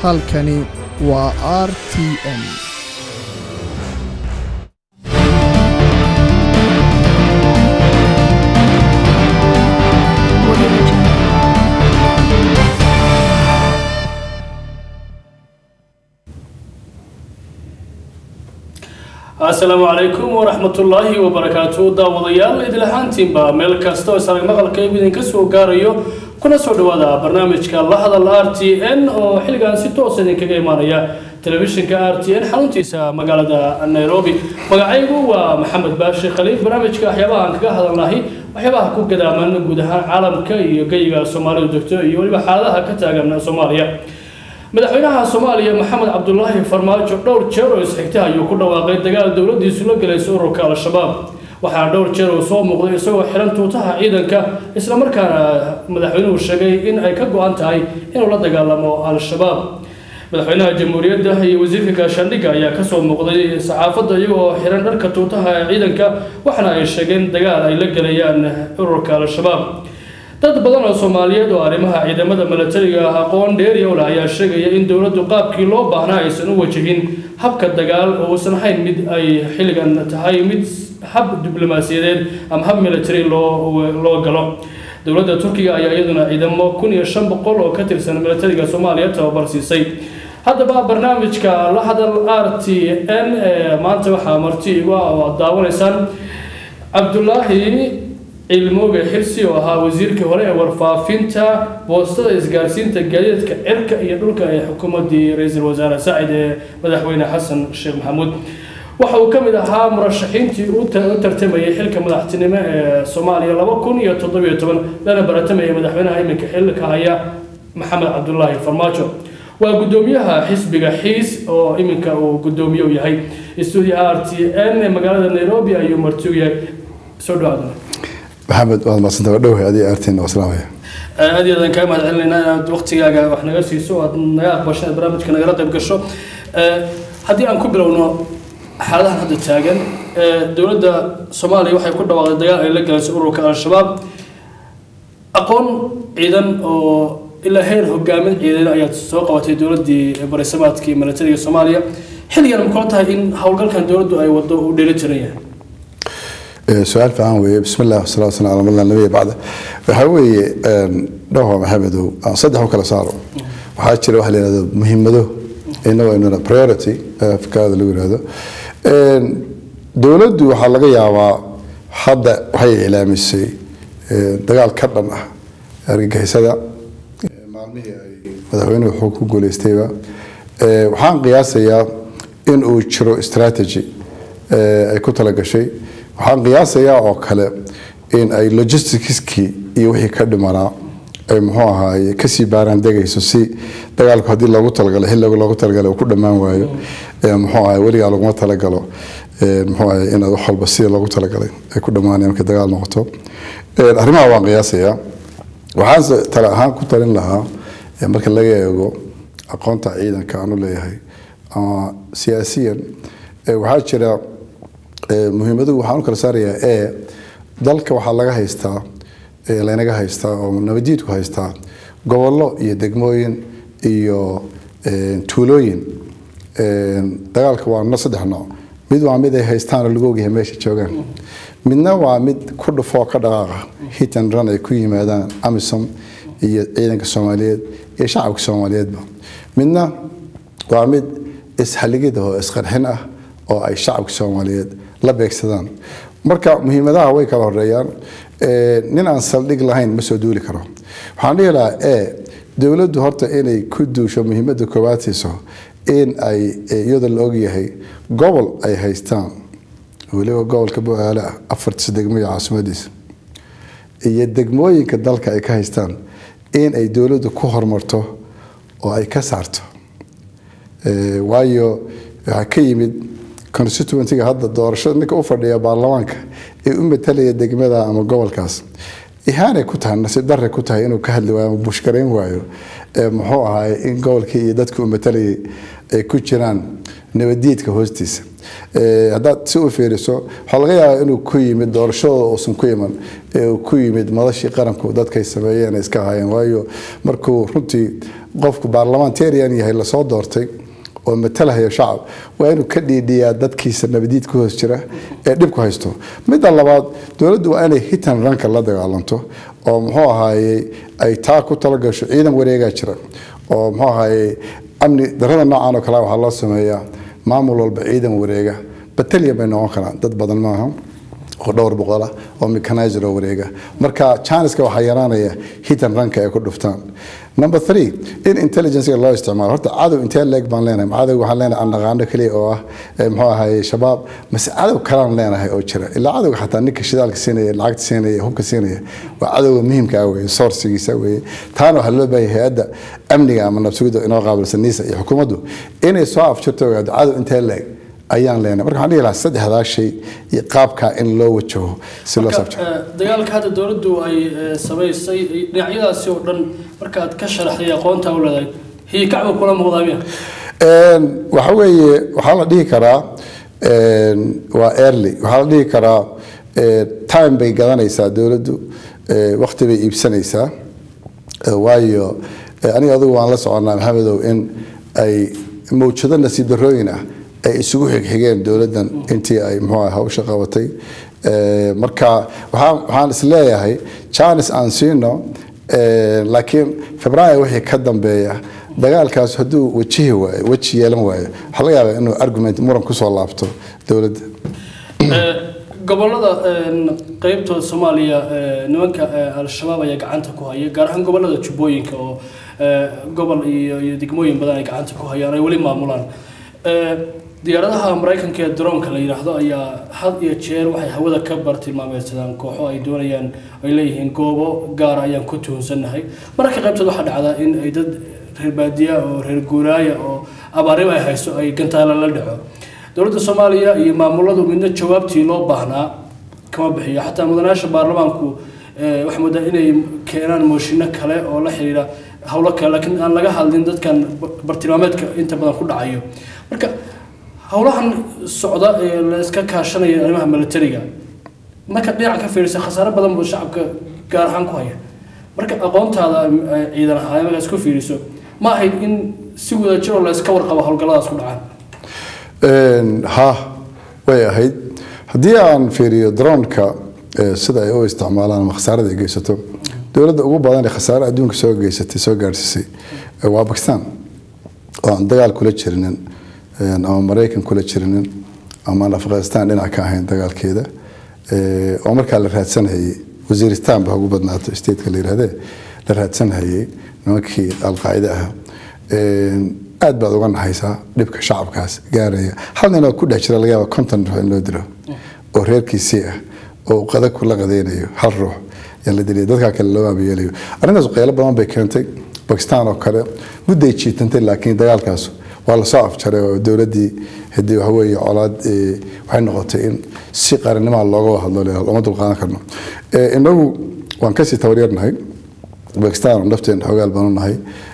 halkani waa r t m asalaamu calaykum waraxmatullaahi wabarakaatu daawadayaal idil ahaantiinba meel kasta oo isarag maqalkaygu idinka soo gaarayo kuna soo dhawaada barnaamijka la hadal r t n oo xilligan si toosa idinkaga imaanaya telefishinka r t n xaruntiisa magaalada nairobi magacaygu waa maxamed baashi khaliif barnaamijka waxyaabaha aan kaga hadalnahay waxyaabaha ku gadaaman guud ahaan caalamka iyo geyiga soomaalidu degto iyo weliba xaaladaha ka taagan soomaaliya madaxweynaha soomaaliya maxamed cabdulaahi farmaajo dhowr jeer oo isxigta ayuu ku dhawaaqay dagaal dowladiisu la galaysa ururka al-shabaab waxaana dhowr jeer uu soo muuqday isagoo xiran tuutaha ciidanka islamarkaana madaxweynuhu sheegay in ay ka go-an tahay inuu la dagaalamo al-shabaab madaxweynaha jamhuuriyadda iyo wasiirka gaashaandhigga ayaa kasoo muuqday saxaafadda iyagoo xiran dharka tuutaha ciidanka waxaana ay sheegeen dagaal ay la gelayaan ururka al-shabaab dad badan oo soomaaliyeed oo arrimaha ciidamada milatariga ah aqoon dheeriyowle ayaa sheegaya in dowladdu qaabkii loo baahnaa aysan u wajahin habka dagaal oo uusan ahayn mid ay xilligan tahay mid hab diblomaasiyadeed ama hab military loo loo galo dowladda turkiga ayaa iyaduna ciidamo kun iyo shan boqol oo ka tirsan milatariga soomaaliya tababar siisay haddaba barnaamijka la hadal r t n ee maanta waxaa marti igu ah oo aad daawanaysaan cabdulaahi cilmooge xirsi oo ahaa wasiirkii hore ee warfaafinta boostada isgaarsiinta gaadiidka cirka iyo dhulka ee xukuumaddii ra-iisul wasaare saacid ee madaxweyne xasan sheekh maxamuud waxa uu ka mid ahaa murashaxiintii u tartamayay xilka madaxtinimo ee soomaaliya laba kun iyo toddobiyo toban lana baratamayay madaxweynaha iminka xilka haya maxamed cabdulaahi farmaajo waa guddoomiyaha xisbiga xiis oo iminka uu guddoomiye u yahay stuudiyaha r t n ee magaalada nairobi ayuu marti u yahay soo dhawaadana maxamed waad madsanta waa dhowhay adiga artiin waa salaamaya aad iyo aadaan kaa mahad celinaynaa inaad waqtigaaga wax naga siiso aad naga aqbasho inaad barnaamijka nagala qayb gasho haddii aan ku bilowno xaaladahan hadda taagan dowladda soomaaliya waxay ku dhawaaqday dagaal ay la galayso ururka al-shabaab aqoon ciidan oo ilaa heer hogaamin ciidan ayaad soo qabatay dowladdii barisamaadkii milatariga soomaaliya xilligan ma kula tahay in howlgalkan dowladdu ay wado uu dheeli tiran yahay su-aal fiican weeye bismi illah wasalaatu wasalam ala mala nabiya bacda waxaa weeye dhowha maxamedow aan saddex u kala saaro waxaa jira waxa la yihahdo muhiimado inagoo inuna priority afkaada lagu yihahdo dowladdu waxaa laga yaabaa hadda waxay ilaamisay dagaal ka dhan ah argagixisada maalmihii ay madaxweynuhu xog ku guuleystayba waxaan qiyaasayaa in uu jiro strategy ay ku talagashay waxaan qiyaasayaa oo kale in ay logisticskii iyo wixii ka dhimanaa ay muxuu ahaaye kasii baaraan degayso si dagaalku haddii loogu talagalay xilliga loogu talagalay uu ku dhammaan waayo muxuu ahaye weligaa laguma talagalo muxuu ahaye inaad wax walba sida loogu talagalay ay ku dhammaanaya markay dagaal noqoto arrimaha waan qiyaasayaa waxaan tale ahaan ku talin lahaa marka laga eego aqoonta ciidanka aan u leeyahay ama siyaasiyan waxaa jira muhiimadu waxaan u kala saarayaa e dalka waxaa laga haystaa laynaga haystaa oo nabadiidku haystaa gobollo iyo degmooyin iyo tuulooyin dagaalka waa no saddex nooc mid waa mid ay haystaan oo lagu ogyahay meesha joogaan midna waa mid ku dhufoo ka dhaqaaqa hit and run ay ku yimaadaan amisom iyo ciidanka soomaaliyeed iyo shacabka soomaaliyeedba midna waa mid ishaligid oo isqarxin ah oo ay shacabka soomaaliyeed la beegsadaan marka muhiimadaha way kala horeeyaan nin aan saldhig lahayn ma soo duuli karo waxaan dhihi lahaa e dowladdu horta inay ku duusho muhiimadda koowaad siiso in ay iyadoo la ogyahay gobol ay haystaan weliba gobolka bu-aale ah afartiisa degmo iyo caasimadiisa iyo degmooyinka dalka ay ka haystaan in ay dowladdu ku horumarto oo ay ka saarto waayo waxaa ka yimid constituentyga hadda doorashada ninka u fadhiya baarlamaanka ee u matalaya degmada ama gobolkaas ihaanay ku tahay nasiib darre ku tahay inuu ka hadli waayo ama bushkarayn waayo muxuu ahaay in gobolkii iyo dadkii u matalayay ay ku jiraan nabadiidka hoostiisa Eh, haddaad si u fiiriso waxaa laga yaabaa inuu ku yimid doorashadooda uusan ku iman ee uu ku yimid madashii qaranku dadkay sameeyeen ay iska hayeen waayo markuu runtii qofku baarlamentarian yahay lasoo doortay oo matalahaya shacab waa inuu ka dhiidhiyaa dadkiisa nabadiid ku hoos jira ee dhibku haysto midda labaad dowladdu waa inay hitan ranka la dagaalanto oo muxuu ahaayey ay taa ku talagasho ciidan wareegaa jira oo muxuu ahaayey amni darada noocan oo kale waxaa loo sameeyaa maamul walba ciidan wareega batalyan bay noqon karaan dad badan maaha oo dhowr boqol ah oo mechanizer oo wareega marka janiska waxaa yaraanaya hitan ranka ay ku dhuftaan number three in intelligencega loo isticmaalo horta cadow intee leeg baan leenahay cadow waxaan leenahay aan naqaano keliya oo ah eh, muxuu ahaye shabaab mase cadow kalaan leenahay oo jira ilaa cadowga xataa ninka shidaalka siinaya lacagta siinaya hubka siinaya waa cadowga muhiimka ah weye sourcigiisa weye taana waxaa loo baahaya hay-adda amniga ama nabsugidda inoo qaabilsan niisa iyo xukuumaddu inay soo afjirto ogaado cadow intee leeg ayaan leenahay marka waxaan dhihi lahaa saddexdaa shay iyo qaabkaa in loo wajaho si loo Marka, sabjiro eh, dagaalka hadda dowladdu ay eh, samaysay eh, dhinacyadaasi oo dhan markaad ka sharaxday aqoonta u leedahay hiyikacba kula muuqdaa miya Een, waxa weeye waxaa la dhihi karaa een, waa early waxaa la dhihi karaa eh, time bay gadanaysaa dowladdu eh, waqti bay iibsanaysaa Eh, waayo eh, aniga adigu waan la soconaa maxamedow in ay mawjado nasiib darrooyin ah ay isugu xigxigeen dowladdan intii ay muxuu ah hawsha qabatay Eh, marka waxaan waxaan is leeyahay janis aan siino eh, laakiin februaayo wixii ka dambeeya dagaalkaas hadduu wajihi waayo weji yeelan waayo waxaa laga yaabaa inuu argument muran kusoo laabto dowladda Eh, gobolada een, qeybtooda soomaaliya eh, nimanka eh, al-shabaab ayaa gacanta ku haya gaar ahaan gobolada jubbooyinka oo eh, gobol iyo iyo degmooyin badan ay gacanta ku hayaan ay weli maamulaan Eh, diyaaradaha maraykanka ee droonka la yidhaahdo ayaa had iyo jeer waxay hawada ka bartilmaameedsadaan kooxo ay doonayaan ay leeyihiin goobo gaar ayaan ku tuhunsannahay mararka qaybtood waxaa dhacdaa in ay dad reer baadiya oo reer guuraaya oo abaarimo ay hayso ay gantaala la dhaco dowladda soomaaliya iyo maamuladu midna jawaabtii loo baahnaa kama bixiyo xataa mudanayaasha baarlamaanku eh, waxay moodaa inay keenaan mooshinno kale oo la xiriira howlo kale laakiin aan laga hadlin dadkan ba- bartilmaameedka inta badan ku dhacayo marka howlahan socda ee la iska kaashanaya arrimaha militariga marka dhinaca ka fiirisa khasaare badan buu shacabka gaar ahaan ku haya marka aqoontaada eh, ciidan ahaan markaa isku fiiriso ma ahayd in si wadajir oo la iska warqabo howlgalladaas ku dhacaan Een, ha way ahayd haddii aan fiiriyo droneka eh, sida ay u isticmaalaan ama khasaarada ay geysato dowladda ugu badan ee khasaare adduunka soo geysatay soo gaadhsiisay eh, waa bakistan oo aan dagaal kula jirinin een, ama maraykan kula jirinin ama aan afghanistan dhinac ka ahayn dagaalkeeda eh, oo markaa la raadsanayay wasiiristan ba ugu badnaato stateka la yidhahdee la raadsanayay nimankii alqaacide ah Een, aad baad uga naxaysaa dhibka shacabkaas gaaraya hal nin oo ku dhex jira laga yaaba konton ruux in loo dilo oo reerkiisii ah oo qada kula qadaynayo hal ruux ayaa la dilaya dadkaa kale loo aabayeelayo arrintaas qaylo badan bay keentay bakistan oo kale mudday jiitantay laakiin dagaalkaas waa lasoo afjaray oo dowladdii hadii waxa weeye colaad eh, waxay noqotay in si qarannimaha looga wada hadlo leeyahay, looma dulqaadan karno Eh, inagu waan kasii tabaryarnahay bakistan nafteen xoogaal baanu nahay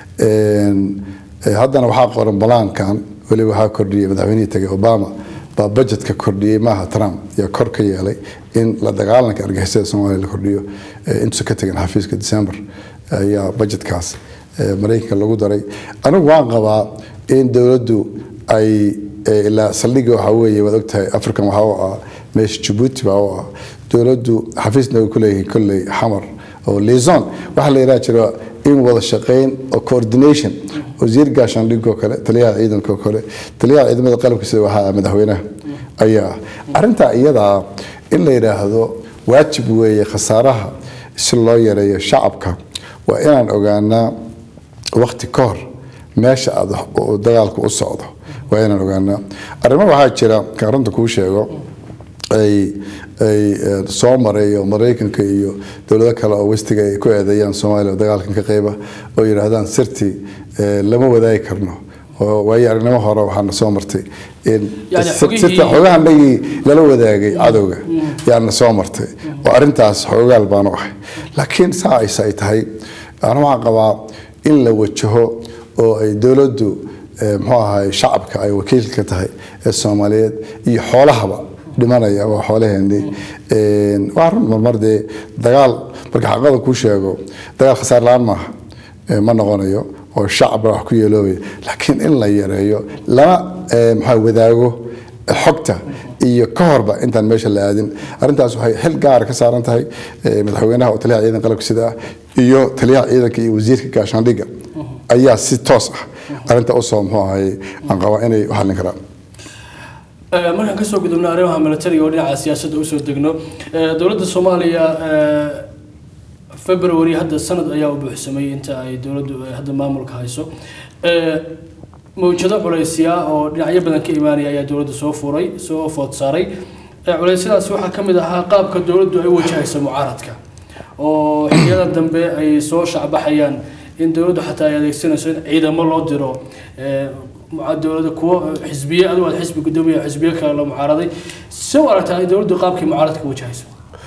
Een, eh, haddana waxaa qoran balaankan weliba waxaa kordhiyey madaxweynihii tagay obama baa budgetka kordhiyey maaha trump yaa kor ka yeelay in la dagaalanka argixisada soomaaliya la kordhiyo eh, intuusan ka tegin xafiiska december ayaa budgetkaas eh, maraykanka lagu daray anigu waan qabaa in dowladdu ay eh, ilaa saldhigga waxaa weeye waad ogtahay african waxaa u ah meesha jabuuti baa u ah dowladdu xafiisna way ku leeyihiin kolley xamar oo liaison waxaa la yidhaha jira in wada shaqayn oo coordination wasiir gaashaandhigga oo kale taliyaha ciidanka oo kale taliyaha ciidamada qalabka sida waxaa ah madaxweynaha ayaa ah. arrintaa iyadaa in la yidhaahdo waajib weeye khasaaraha si loo yareeyo shacabka waa inaan ogaanaa waqti ka hor meesha aad wax- uu dagaalku u socdo waa inaan ogaanaa arrimo waxaa jira kan runta kuu sheego ay ay eh, soo maray oo maraykanka iyo dowlado kale oo westiga ay ku eedeeyaan soomaaliya oo dagaalkan ka qayba oo yidhaahdaan sirtii eh, lama wadaagi karno oo waayo aragnimo hore waxaana soo martay in Yani sir- xogihii- sirta xogahanagii lala wadaagay cadowga yaana soo martay oo arrintaas xoogaal baanu ahay laakiin saa ayse ay tahay ana waxaan qabaa in la wajaho oo ay dowladdu ee, muxuu ahay shacabka ay wakiilka ka tahay ee soomaaliyeed iyo xoolahaba dhimanaya waa xoolaheenii Een, waa run marmar dee dagaal marka xaqada kuu sheego dagaal khasaar la-aan maaha ee, ma noqonayo oo shacabna wax ku yeeloobaya laakiin in la yareeyo lana ee, maxaa wadaago xogta iyo ka horba intaan meesha la aadin arrintaas waxay xil gaara ka saaran tahay ee, madaxweynaha oo taliyaha ciidan qalabka sida ah iyo taliyaha ciidanka iyo wasiirka gaashaandhigga ayaa si toos ah arrinta usoo muxuu ahay aan qabaa inay u xallin karaan Ee, markaan kasoo gudubno arrimaha militariga oo dhinaca siyaasadda usoo degno ee, dowladda soomaaliya ee, february hadda sanad ayaa u buuxsamay inta ay dowladdu ay hadda maamulka hayso Ee, mawjado culaysya oo dhinacyo badan ka imaanaya ayaa dowladda soo furay soo food saaray Ee, culeysyadaas waxaa ka mid ahaa qaabka dowladdu ay u wajahayso mucaaradka oo xilliyada dambe ay soo shacbaxayaan in dowladdu xataa ay adeegsanayso in ciidamo loo diro ee, muca- dowladda kuwo xisbiye adigu aad xisbi gudoomiya xisbiye kale la mucaaraday si u aragtaa ay dowladdu qaabkii mucaaradka wajahayso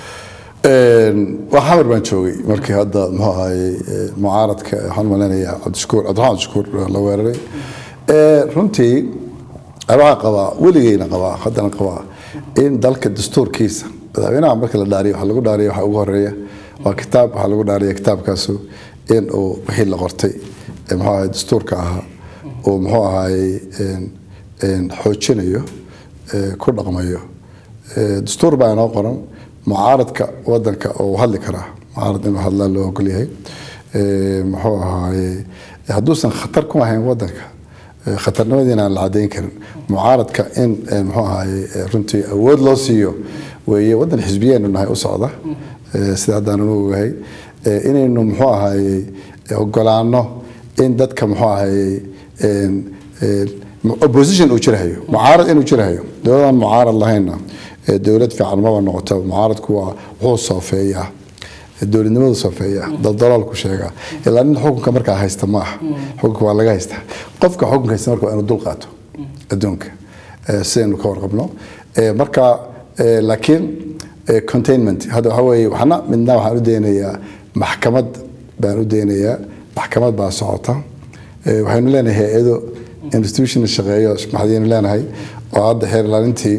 Een, waa xamar baan joogay markii hadda muxuu ahaye ee, mucaaradka waxaan malaynayaa cabdishakuur cabdiraxmaan cabdishakuur la weeraray Ee, runtii waxaa qabaa weligeyna qabaa haddana qabaa in dalka dastuurkiisa madaxweynaha marka la dhaariyo waxaa lagu dhaariya waxaa ugu horeeya waa kitaab waxaa lagu dhaariya kitaabkaasu in uu wixii la qortay ee muxuu ahaye dastuurka ahaa uu muxuu ahaye een, een, xoojinayo ee, ku dhaqmayo Ee, dastuur baa inoo qoran mucaaradka wadanka oo uu hadli karaa mucaarad inuu hadlaa loo ogol yahay Ee, muxuu ahaaye hadduusan khatar ku ahayn wadanka ee, khatarnimadiina aan la cadeyn karin mucaaradka in ee, muxuu ahaaye ee, runtii awood loo siiyo weeye wadan xisbiyeenu nahay u socda Ee, sida haddaan anu ogahay Ee, inaynu muxuu ahaaye ogolaano in dadka muxuu ahaaye een, een, opposition uu jirahayo mucaarad inuu jirahayo dowladaan mucaarad lahaynna ee dowlad fiican maba noqoto mucaaradku waa wuxuu soofeeyaa ee dowladnimadu soofeeyaa daldaloolku sheegaa ilaa nin xukunka markaa haysta ma aha xukunka waa laga haystaa qofka xukunka haysta marka waa inuu dul qaato adduunka ee, sidaynu ka warqabno Ee, marka ee, laakiin ee, containment hadda waxaa weeye waxna midna waxaan u daynayaa maxkamad baan u daynayaa maxkamad baa socota Ee, waxaynu leenahay hay-ado institution shaqeeyo maxadiyaynu leenahay oo hadda xeer ilaalintii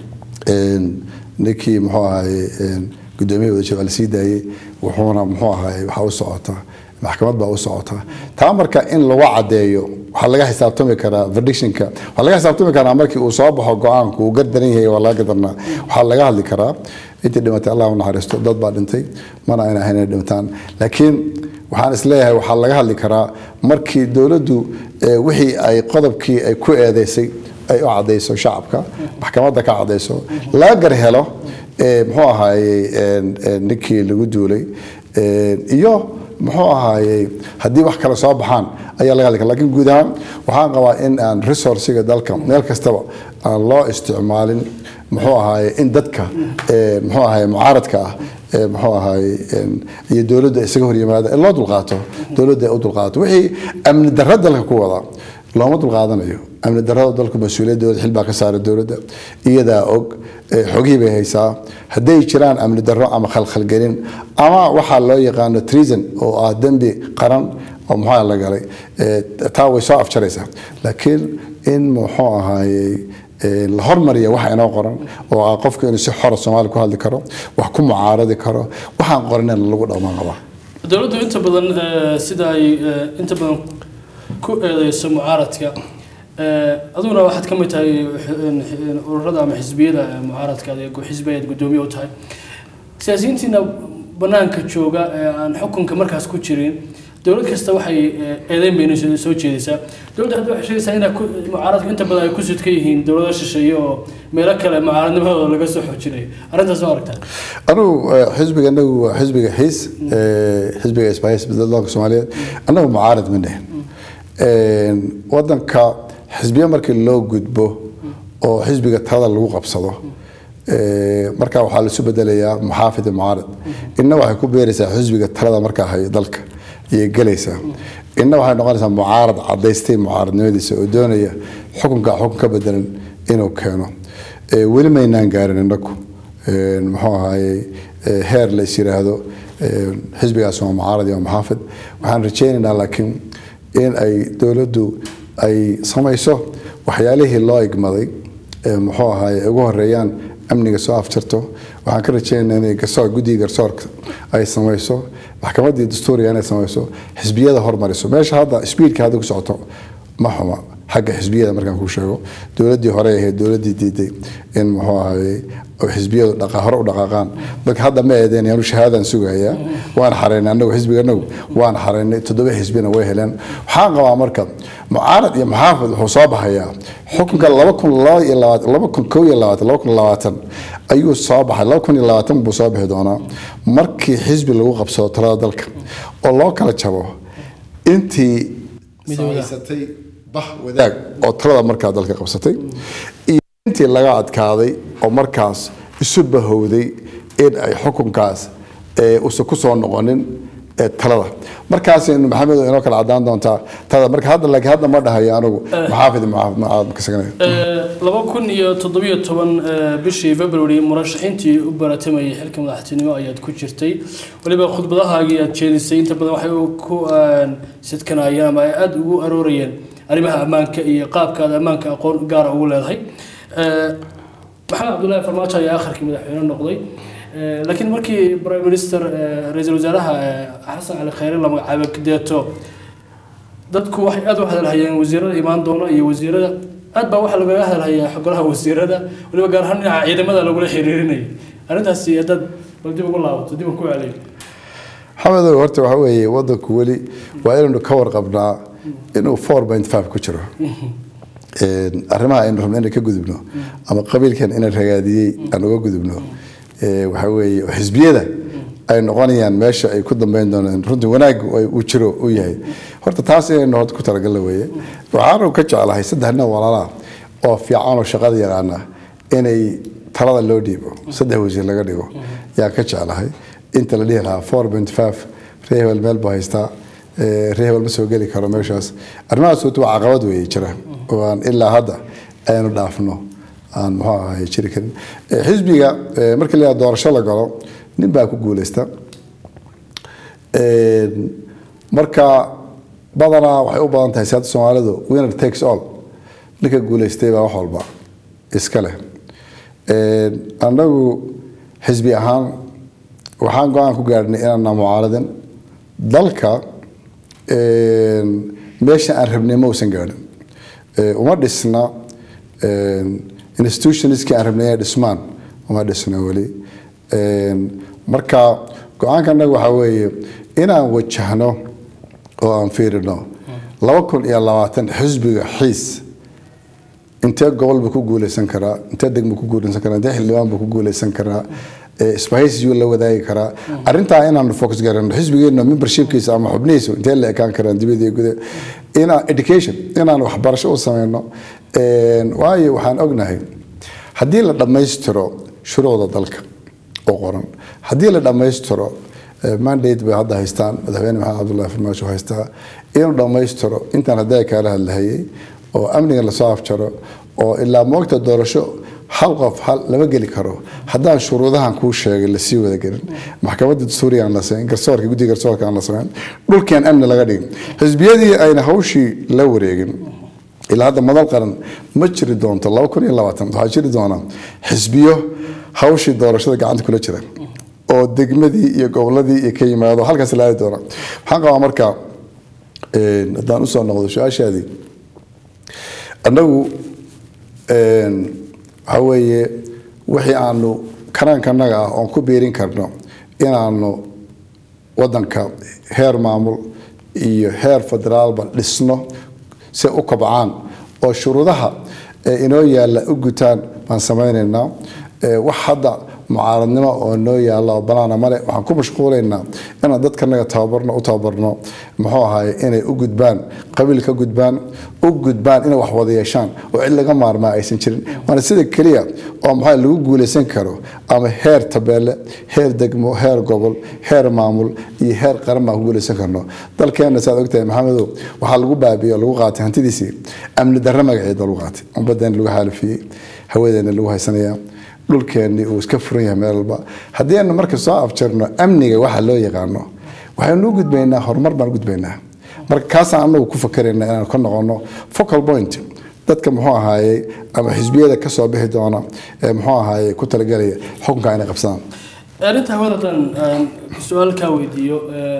een, ninkii muxuu ahaye een, guddoomiyaha wadajir waa la sii daayey wuxuuna muxuu ahaye waxaa u socota maxkamad baa u socota taa marka in lagu cadeeyo waxaa laga xisaabtami karaa verdictionka waxaa laga xisaabtami karaa markii uu soo baxo go-aanku uu gardaran yahay waa laga gadarnaa waxaa laga hadli karaa intii dhimatay allah u naxariisto dad baa dhintay mana ayna ahayn inay dhintaan laakiin waxaan isleeyahay waxaa laga hadli karaa markii dowladdu ee, wixii ay qodobkii ay ku eedeysay ay u cadayso shacabka maxkamadda ka cadayso laga gar helo ee, muxuu ahaayey een, een, ninkii lagu duulay een, iyo muxuu ahaayey haddii wax kale soo baxaan ayaa laga hadli kara lakiin guud ahaan waxaan qabaa in aan resourciga dalka meel kastaba aan loo isticmaalin muxuu ahaayey in dadka ee, muxuu ahaayey mucaaradka ah ee, muxuu ahaayey een, iyo dowladda isaga hor yimaada in loo dulqaato dowladda ay u dulqaato wixii amni darra dalka ku wada looma dulqaadanayo amni darrada dalku mas-uuliyadooda xil baa ka saara dowladda iyadaa og ee, xogihii bay haysaa hadday jiraan amni darro ama khalkhalgelin ama waxaa loo yaqaano treason oo ah dembi qaran oo muxuu la galay ee, taa way soo afjaraysaa laakiin in muxuu ahaayey ee, la hormariya waxa inoo qoran oo ah qofku inuu si xora soomaali ku hadli karo wax ku mucaaradi karo waxaan qoranen lagu dhaqmaan qabaa dowladdu inta badan ee, sida ay ee, inta badan ku eedeyso mucaaradka ee, aduguna waxaad ka mid tahay xi- xi- ururada ama xisbiyada ee mucaaradka adeeg xisbi ayaad guddoomiye u tahay siyaasiyiintiina banaanka jooga ee aan xukunka markaas ku jirin dowlad kasta waxay ee, eedeyn bayna soo- soo jeedaysaa dowladda hadda waxay sheegaysaa inay ku- mucaaradku inta badan ay ku sudka yihiin dowlado shisheeye oo meelo kale mucaaradnimadooda laga soo xoojinayo arrintaas ma aragtaa anigu eh, xisbiga anagu waa xisbiga xiis eh, xisbiga isbaahis dalka soomaaliyeed anagu mucaarad ma dhihin Een, wadanka xisbiya markii loo gudbo oo xisbiga talada lagu qabsado eh, markaa waxaa laisu bedelayaa muxaafid iyo mucaarad inna waxay ku beeraysaa xisbiga talada markaa haya dalka ayay gelaysaa inna waxay noqonaysaa mucaarad cadaystay mucaaradnimadiisa oo doonaya xukunka xukun ka bedelan inuu keeno Eh, weli maynaan gaarin innagu Een, muxuu ahaayey eh, heer la is yiraahdo een, xisbigaas waa mucaarad iyo muxaafid waxaan rajaynaynaa laakiin in ay dowladdu ay samayso waxyaalihii loo igmaday ee muxuu ahaay ugu horeeyaan amniga soo afjarto waxaan ka rajeynaynaa inay garsoor guddiga garsoorka ay samayso maxkamaddii dastuuriga inay samayso xisbiyada hormariso meesha hadda sbiidka hadda ku socoto ma xuma xagga xisbiyada markaan kuu sheego dowladdii hore ahayd dowladdii diiday in muxuu ahaye xisbiyadu dhaqa hore u dhaqaaqaan marka hadda ma eedeen yaanu shahaadaan sugayaa waan xareynay anagu xisbiga anagu waan xareynay toddoba xisbina way heleen waxaan qabaa marka mucaarad iyo muxaafid wuxuu soo baxayaa xukunka laba kun laba iyo labaatan laba kun kow iyo labaatan laba kun labaatan ayuu soo baxay laba kun iyo labaatan buu soo bixi doonaa markii xisbi lagu qabsado talada dalka oo loo kala jabo intii samaysatay bah wadaag oo talada markaa dalka qabsatay iyo intii laga adkaaday oo markaas isu bahowday in ay xukunkaas usan ku soo noqonin talada markaasaynu maxamed inoo kala cadaan doontaa talada marka hadda laakiin hadda ma dhahayo anigu maxaafid mucaafid laba kun iyo toddobiyo toban bishii february murashaxiintii u baratamayay xilka madaxtinimo ayaad ku jirtay weliba khudbadahaagii aad jeedisay inta badan waxay ku sidkanayeen ama ay aada ugu aroorayeen arrimaha ammaanka iyo qaabka aad ammaanka aqoon gaara ugu leedahay maxamed cabdullaahi farmaajo ayaa akharkii madaxweyne noqday laakiin markii prime minister ra-iisul wasaaraha xasan cali khayre la magacaabay kadeeto dadku waxay aada u hadalhayeen wasiirada imaan doona iyo wasiirada aad baa waxaa lagaga hadalhayaa golaha wasiirada weliba gaar ahaan dhinaca ciidamada lagula xiriirinayay arrintaasi haddaad bal dib ugu laabato dib ku celiyo maxamedow horta waxa weeye wadanku weli waa inaynu ka warqabnaa inuu four point five ku jiro arrimaha aynu rabno inaan ka gudubno ama qabiilkan inaan ragaadiyey aan uga gudubno waxa weeye xisbiyada ay noqonayaan meesha ay ku dambeyn doonaan runtii wanaag uu jiro uu yahay horta taas inaynu horta ku talagalna weeye waxaanu ka jeclahay saddex nin walaalaha oo fiican oo shaqada yaqaana inay talada loo dhiibo saddex wasiir laga dhigo yaa ka jeclahay inta la dhihi lahaa four point five ree hebel meel buu haystaa ree hebel ma soo geli karo meeshaas arrimahaas horta waa caqabad weeye jira oo aan ilaa hadda aynu dhaafno aan muxuu ahay jiri karin xisbiga markii la doorasho la galo nin baa ku guuleysta marka badanaa waxay u badan tahay siyaada soomaalidu winner takes all ninka guuleystay baa wax walba iska leh annagu xisbi ahaan waxaan go-aan ku gaadhnay inaana mucaaradin dalka meesha aan rabnay ma uusan gaadhin uma dhisna institutionskii aan rabnay inay dhismaan uma dhisna weli marka go-aanka annaga waxaa weeye inaan wajahno oo aan fiirino laba kun iyo labaatan xisbiga xiis intee gobol buu ku guuleysan karaa intee degmo ku guuleysan karaa intee xildhibaan buu ku guuleysan karaa isbahaysiyu la wadaagi karaa arrintaa inaanu focus garano xisbigeena membershipkiisa ama xubnihiisu intee la ekaan karaan dibadii guda inaan education inaan waxbarasho u sameyno waayo waxaan ognahay haddii la dhammaystiro shuruucda dalka oo qoran haddii la dhammaystiro mandate bay hadda haystaan madaxweyne maxamed cabdullahi farmaajo haystaa inuu dhammaystiro intaan haddaa kaala hadlahayay oo amniga lasoo afjaro oo ilaa moogta doorasho hal qof hal lama geli karo haddaan shuruudahan kuu sheegay lasii wada gelin maxkamadda dastuuriga aan la samayn garsoorka guddiga garsoorka aan la samayn dhulkeen amni laga dhigin xisbiyadii ayna hawshii la wareegin ilaa hadda madal qaran ma jiri doonto laba kun iyo labaatan waxaa jiri doona xisbiyo hawshii doorashada gacanta kula jira oo degmadii iyo goboladii iyo ka yimaado halkaas laadi doona waxaan qabaa marka haddaan usoo noqdo su-aashaadii annagu waxaa weeye wixii aanu karaankanaga ah oon ku biirin karno inaanu wadanka heer maamul iyo heer federaalba dhisno si u kobcaan oo shuruudaha inoo yaalla u gutaan baan samaynaynaa wax hadda mucaaradnimo oo noo yaalla oo banaana male waxaan ku mashquulaynaa inaan dadkanaga tababarno u tababarno muxuu ahaye inay u gudbaan qabiil ka gudbaan u gudbaan inay wax wada yeeshaan oo cid laga maarmaa aysan jirin waana sida keliya oo maxaa lagu guulaysan karo ama heer tabeelle heer degmo heer gobol heer maamul iyo heer qaran baan ku guulaysan karno dalkeenna saad ogtahay maxamedow waxaa lagu baabiyo lagu qaatay hantidiisii amni darro magaceed lagu qaatay umbadeena lagu xaalifiyey hawadeena lagu haysanayaa dhulkeennii uu iska furan yahay meel walba haddii aynu marka soo afjarno amniga waxa loo yaqaano waxaynu u gudbaynaa horumar baan u gudbaynaa marka kaasaan anagu ku fakarayna inaan ka noqono focal point dadka muxuu ahaaye ama xisbiyada ka soo bixi doona ee muxuu ahaaye ku talagelaya xukunka inay qabsadaan arrinta hawada haddaan aan su-aal kaa weydiiyo ee,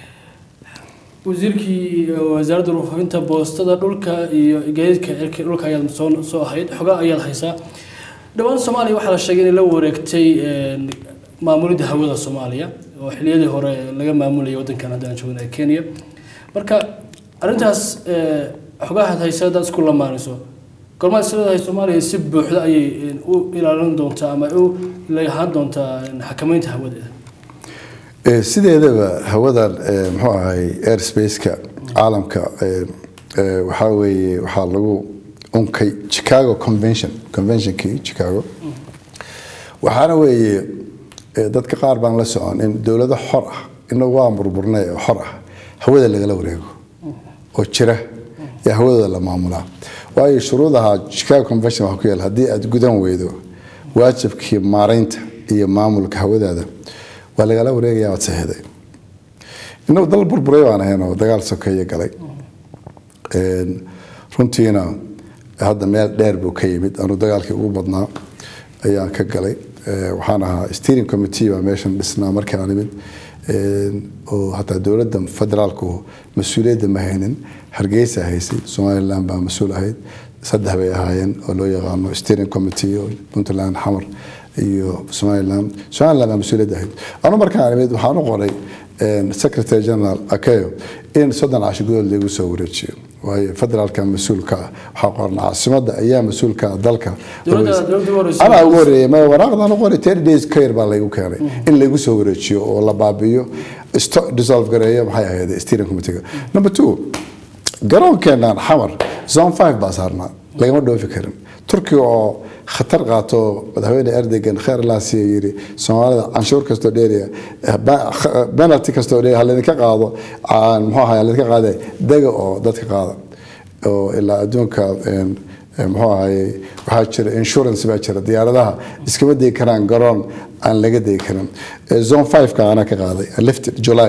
wasiirkii eh, wasaaradda warfaafinta boostada dhulka iyo gaadiidka cirka dhulka ayaad soo soo ahayd xogaa ayaad haysaa dhowaan soomaaliya waxaa la sheegay inay la wareegtay een, maamulidda hawada soomaaliya oo xiliyadii hore laga maamulayay waddankan haddaan joogna ee kenya marka arrintaas eh, xogahaad haysa haddaad isku lamaanayso gormaad isleedahay soomaaliya si buuxda ayay een, u ilaalin doontaa ama u lahaan doontaa een, xakamaynta hawadeeda Ee, sideedaba hawadan ee, muxuu ahay airspace-ka caalamka ee, ee, waxaa weeye waxaa lagu unkay chicago convention conventionkii chicago waxaana weeye ee, dadka qaar baan la socon in dowlado xor ah inagu waa burburnay oo xor ah hawada lagala wareego oo jira yaa hawadooda la maamulaa waayo shuruudaha chicago convention waxaa ku yaal haddii aad gudan weydo waajibkii maaraynta iyo maamulka hawadaada waa lagala wareegaya waad saxiday inagu dal burburay baan ahayn oo dagaal sokeeye galay Een, runtiina hadda meel dheer buu ka yimid anuu dagaalkii ugu badnaa ayaan ka galay Ee, waxaan ahaa steering committee baa meeshan dhisnaa markii aan imid Een, oo hataa dowladda federaalku mas-uuliyadda ma haynin hargeysa haysay somaliland baa mas-uul ahayd saddex bay ahaayeen oo loo yaqaano steering committee oo puntland xamar iyo somaliland somaliland baa mas-uuliyadda ahayd anu markaan imid waxaan u qoray een, secretary general akeyo in soddon casho gudood lagu soo wareejiyo waayo federaalka mas-uulka ah waxaa qoran caasimada ayaa mas-uulka ah dalka Dowladda- dowladda ugu horreysay- anaa ugu horeeyay ma waraaqdan u qoray ten days ka yar baa laygu keenay in laygu soo wareejiyo oo la baabiyo sto- dissolve gareeyo maxay ahayd steering committee number two garoonkeenan xamar zone five baa saarnaa lagama dhoofi karin turkiga oo khatar qaato madaxweyne erdogan kheer laasiya yiri soomaalida canshuur kastoo dheeriya penalty kastoo dheeriya ha laydinka qaado aan muxuu ahaay ha laydinka qaade dega oo dadka qaada oo ilaa adduunka een, een, muxuu ahaye waxaa jira insurance baa jira diyaaradaha iskama degi karaan garoon aan laga degi karin Eh, zone 5 ka ana ka qaaday lifted july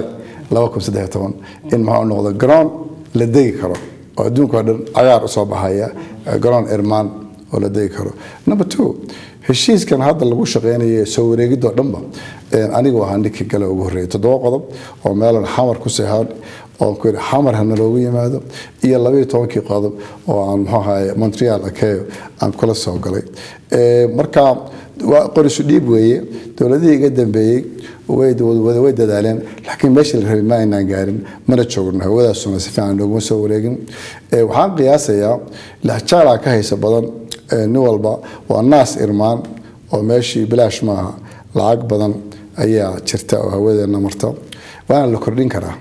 2013 in maxaa u noqdo garoon la degi karo oo adduunka oo dhan cagaar usoo baxaya eh, garoon irmaan oo la degi karo number two heshiiskan hadda lagu shaqeynayo soo wareegidoo dhanba een, anigu ahaa ninkii gale ugu horreeyay toddoba qodob oo meelan xamar ku seexan oo ku yidhi xamar hana loogu yimaado iyo labaiyo tobankii qodob oo aan muxuu ahaye montreal akeyo aan kula soo galay Ee, marka waa qorisu dhiib weeye dowladihii iga dambeeyey way wada way dadaaleen laakiin meeshii la rabay ma aynaan gaarin mana joogno hawadaasuna si fiican nooguma soo wareegin Ee, waxaan qiyaasayaa lahjaalaa ka haysa badan ee, nin walba waa naas irmaan oo meeshii bilaash maaha lacag badan ayaa jirta oo hawadeena marta waana la kordhin karaa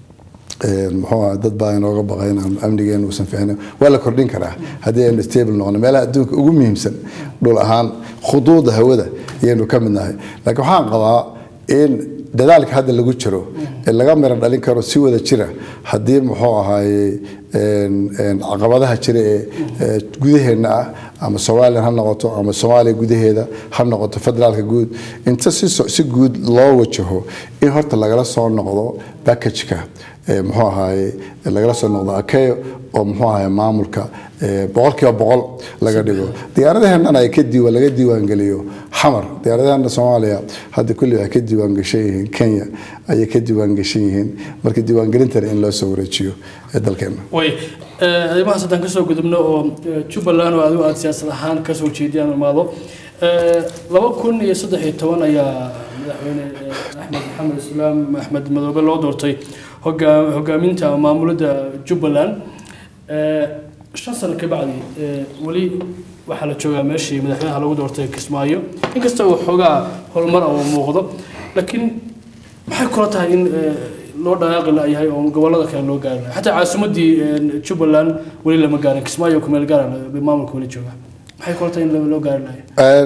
Een, muxuu ahaa dad baa inooga baqay inaan amnigeena uusan fiicnayn waa la kordhin karaa haddii aynu stable noqono meelaha adduunka ugu muhiimsan dhul ahaan khuduuda hawada ayaynu ka mid nahay laakiin waxaan qabaa in dadaalka hadda lagu jiro ee laga miro dhalin karo si wada jira haddii muxuu ahaaye een, een, caqabadaha jira ee ee gudaheena ah ama somalilan ha noqoto ama soomaaliya gudaheeda ha noqoto federaalka guud inta si so- si guud loo wajaho in horta lagala soo noqdo packageka ee muxuu ahaaye lagala soo noqdo akeyo oo muxuu ahaaye maamulka ee boqolkiiba boqol laga dhigo diyaaradaheennana ay ka diiwa laga diiwaangeliyo xamar diyaaradaheena soomaaliya hadda kulli waxay ka diiwaangashan yihiin kenya ayay ka diiwaangashan yihiin marka diiwaangelintana in loo soo wareejiyo ee dalkeena way eh, arrimahaas haddaan kasoo gudubno oo eh, jubbaland oo adigu aada siyaasad ahaan kasoo jeediyaan imaado Eh, laba kun iyo saddex iyo toban ayaa madaxweyne eh, axmed maxamed islaam axmed madoobe loo doortay hogaa- hogaaminta maamulidda jubbaland Eh, shan sano ka bacdi eh, weli waxaa la joogaa meeshii madaxweynaha lagu doortay kismaayo inkasta uu xoogaa horumar oo muuqdo laakiin maxay kula tahay in eh, loo dhaqaaqi layahay oo gobolada kale loo gaari lahay xataa caasimadii eh, jubbaland weli lama gaarin kismaayo kumeel gaara maamulka weli jooga maxay kula tahay in loo gaari lahay Een,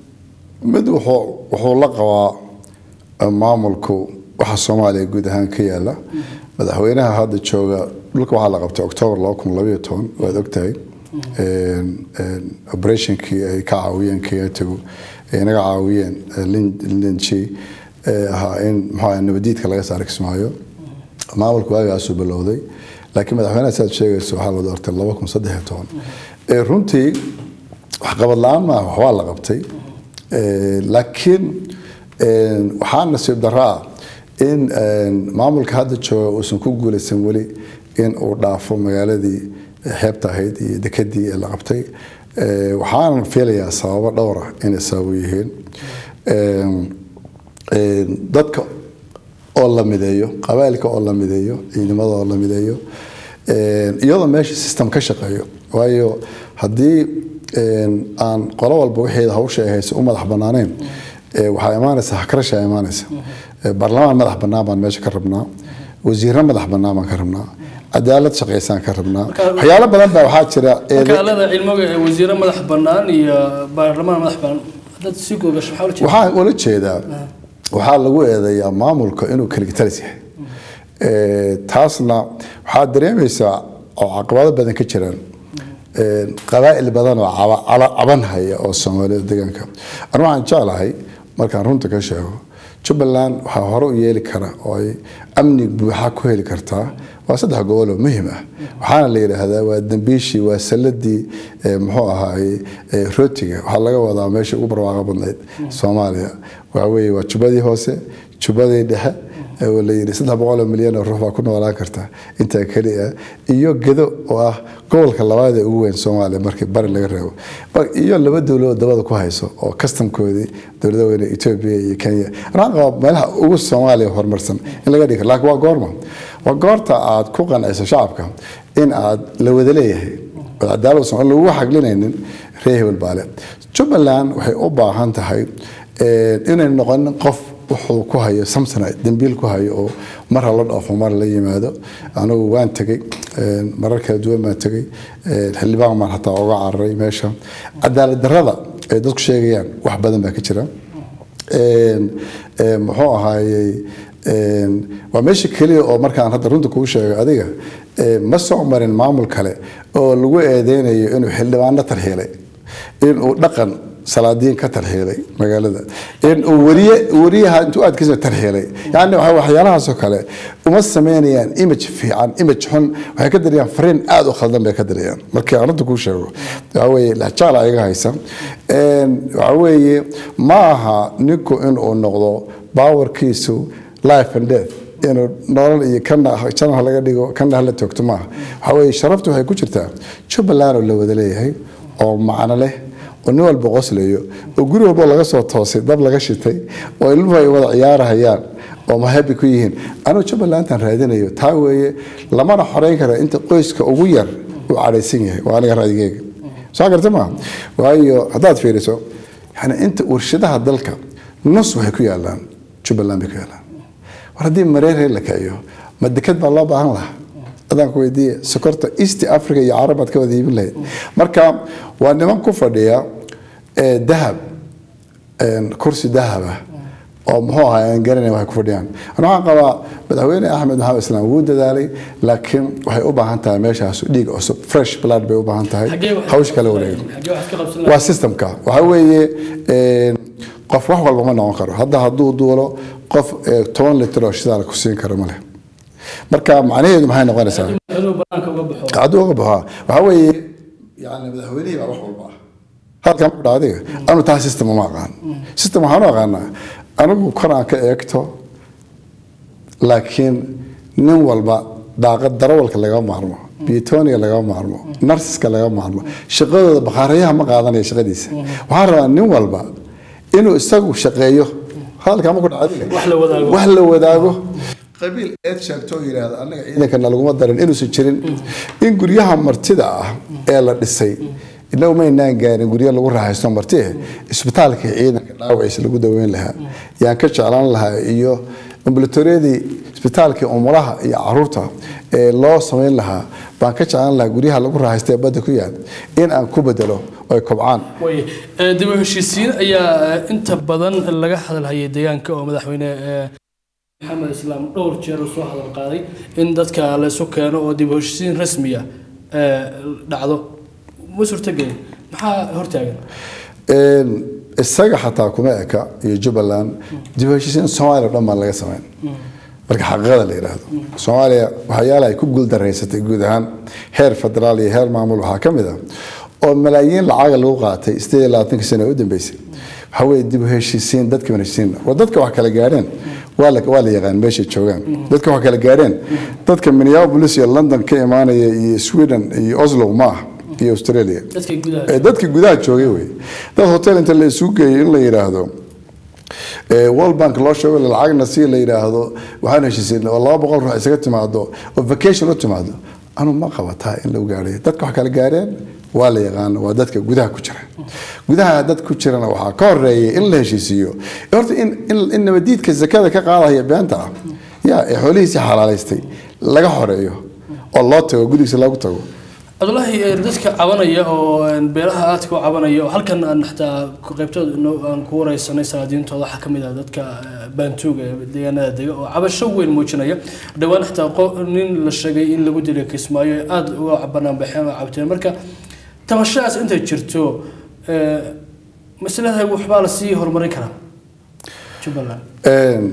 mid wuxuu wuxuu la qabaa eh, maamulku waxa soomaaliya guud ahaan ka yaala madaxweynaha hadda jooga dhulka waxaa la qabtay octoobar laba kun labayo toban waad ogtahay Een, een, operationkii ay ka caawiyeen kayatagu ay naga caawiyeen eh, Lin- linji ee ahaa in muxuu ahaa nabadiidka laga saaro kismaayo maamulku waagaasuu bilowday laakiin madaxweynaha sidaad sheegayso waxaa la doortay laba kun saddex iyo toban Eh, runtii waxqabad la-aan maaha waxbaa la qabtay Eh, laakiin eh, waxaa nasiib darro ah in eh, maamulka hadda jooga uusan ku guulaysan weli in uu dhaafo magaaladii xeebta ahayd iyo dekedii ee la qabtay Eh, waxaanan filayaa sababo dhowr ah inay sababo yihiin Eh, eh, dadka oo la mideeyo qabaailka oo la mideeyo ciidamada oo la mideeyo Eh, iyadoo meesha system ka shaqeeyo waayo haddii eh, aan qolo walba wixeeda hawsha ay hayso u madax banaaneen eh, waxaa imaanaysa hakarasha imaanaysa Eh, baarlamaan madax bannaan baan meesha ka rabnaa wasiirro madax bannaan baan ka rabnaa cadaalad shaqaysaan ka rabnaa waxyaalo badan baa waxaa jira eede- makaalada cilmiga ee wasiiro madax bannaan iyo baarlamaan madax bannaan haddaad sii googasho maxaa ula jeedaa waxaan ula jeedaa waxaa lagu eedeeyaa maamulka inuu kaligtalis yahay Eh, taasna waxaad dareemaysaa oo caqabado badan ka jiraan Eh, qabaa'il badan oo caba- cala- caban haya oo soomaalida deegaanka anu waxaan jeclahay markaan runta ka sheego jubbaland waxaa hore u yeeli kara oo ay amni buuxa ku heli kartaa waa saddex gobol oo muhiim ah waxaana la yidhaahdaa waa dambiishii waa salladii eh, muxuu ahaay eh, rootiga waxaa laga wadaa meeshii ugu barwaaqo badnayd soomaaliya waxa weeye waa jubbadii hoose jubbadii dhexe oo la yidhi saddex boqol oo milyan oo ruux baa ku noolaan karta intaa keliya iyo gedo oo ah gobolka labaad ee ugu weyn soomaaliya markii bari laga reebo Mar- iyo laba dowladood dabada ku hayso oo kastamkoodii dowlada weyne etoobiya iyo kenya waxaan qabaa meelaha ugu soomaaliya horumarsan in laga dhigi karo laakiin waa goorma waa goorta aad ku qanciso shacabka in aad la wada leeyahay oo cadaalad uusan aan lagu xaglinaynin reer hebel baale jubbaland waxay u baahan tahay eh, inay noqonin qof wuxuu ku hayo samsonite dambiil ku hayo oo mar hala dhoofo mar la yimaado anigu waan tegey eh, marar kala duwan baan tegey eh, xildhibaan baan hataa uga cararay meesha cadaalad darrada ay dadku sheegayaan wax badan baa ka jira Een, een, muxuu ahaayey een, waa meesha keliya oo markaan hadda runta kuu sheego adiga ee, ma soo marin maamul kale oo lagu eedeynayo inuu xildhibaano tarxiilay inuu dhaqan salaadiin ka tarxiilay magaalada inuu wariye wariyaha intuu aadkiisa tarxiilay yani waxa- waxyaalahaasoo kale uma sameynayaan image fiican image xun waxay ka dirayaan fariin aada u khaldan bay ka dirayaan markii aan runta kuu sheego waxa weeye lahjaal ayaga haysa Een, waxa weeye ma aha ninku inuu noqdo baawarkiisu life and death inuu nolol iyo kana janah laga dhigo kana hala toogto maaha waxa weeye sharaftu waxay ku jirtaa jubbaland oo la wada leeyahay oo macno leh oo nin walba qoslayo oo guri walbo laga soo toosay dab laga shitay oo ilmuhu ay wada ciyaarahayaan oo mahabi ku yihiin anuu jubbalandan raadinayo taa weeye lamana xoreyn kara inta qoyska ugu yar uu cadhaysan yahay waa aniga ra'yigeyga soo garta ma waayo haddaad fiiriso yani inta warshadaha dalka nus waxay ku yaalaan jubbaland bay ku yaalaan war haddii mareeree la kaciyo ma deked baa loo baahan lahaa adaan ku weydiiye sokorta east africa iyo carab baad ka wada iibin lahayd marka waa niman ku fadhiya ee dahab een, kursi dahab ah oo muxuu ahaa aan garanay waxay ku fadhiyaan ana waxaan qabaa madaxweyne axmed maxamed islaam wuu dadaalay laakiin waxay u baahan tahay meeshaas dhiig cusub fresh blood bay u baahan tahay Xaggee wax- hawsh kala wareegin xaggee waxaad ka qabsan waa systemka waxa weeye een, qof wax walba ma noqon karo hadda hadduu duulo qof eh, toban litir oo shidaal ku siin karo ma leh marka macnaheedu maxay noqonaysaa inuu banaanka uga baxo hadduu uga baxo waxaa weeye yani madaxweynihii baa wax walba ah halkan ku dhaca adiga anu taa system uma aqaan system waxaan u aqaanaa anigu kor aan ka eegto laakiin nin walba daaqad darawalka laga maarmo biyotoniga laga maarmo narsiska laga maarmo shaqadooda bakhaarayaha ma qaadanaya shaqadiisa waxaan rabaa nin walba inuu isagu shaqeeyo halkaa ma ku dhaca adiga Wax la wadaago. wax la wadaago qabiil eed sheegto oo yidhaahda annaga ciidankana laguma darin inuusan jirin in guryaha martida ah ee la dhisay inagu maynaan gaarin guryo lagu raaxaysto marti eh isbitaalka ciidanka dhaawaciisa lagu daweyn lahaa yaan ka jeclaan lahaa iyo ambulatoriyadii isbitaalkii umulaha iyo caruurta ee loo samayn lahaa baan ka jeclaan lahaa guryaha lagu raaxaysto ee badda ku yaal in aan ku bedelo oo ay kobcaan way eh, dib u heshiisiin ayaa eh, inta badan laga hadalhayay deegaanka oo madaxweyne eh, maxamed islaam dhowr jeer uu soo hadal qaaday in dadka la isu keeno oo dib u heshiisiin rasmiya eh, dhacdo ma suurtagelin maxaa hortaagan Een, isaga xataa kuma eka iyo jubbaland dib u heshiisiin soomaaliya oo dhan baan laga samayn marka xaqiiqada la yidhaahdo soomaaliya waxyaalaha ay ku guuldaraysatay guud ahaan heer federaal iyo heer maamul waxaa ka mid ah oo malaayiin lacaga lagu qaatay sideed iyo labaatanka sano u dambeysay waxaa weeye dib u heshiisiin dadka heshiisiin waa dadka wax kala gaadheen waa la waa la yaqaan meeshay joogaan dadka wax kala gaadheen dadka minneapolis iyo london ka imaanaya iyo sweden iyo oslo ma ah iyo australia dadka gudaha ee dadka gudaha joogay wey dad hotel inta la isugu geeyo in la yidhaahdo ee world bank loo sheego lacagna si la yidhaahdo waxaan heshiisay oo laba boqol ruux isaga timaado oo vacation u timaado anu ma qabataa in lagu gaadhay dadka wax kala gaadheen waa la yaqaan waa dadka gudaha ku jira gudaha dad ku jirana waxaa ka horeeyay in la heshiisiiyo horta in in- in nabadiidka zakada ka qaadaya beenta ah ya ee xoolihiisii xalaalaystay laga horeeyo oo loo tago gudigiisa lagu tago cabdullaahi ee dadka cabanaya oo een, beelaha aadka u cabanaya oo halkan aan xataa ku- qaybtooda inoo- aan ku wareysanay salaadiintooda waxaa kamid ah dadka eh, baantuuga ee deegaanada dega oo cabasho weyn muujinaya dhowaan xataa qo- nin la sheegay in lagu dilay kismaayo ay aada uga banaanbaxeen oo cabteen marka tabashadaas intay jirto eh, masladahay waxbaa lasii horumarin karaa jubbaland Een,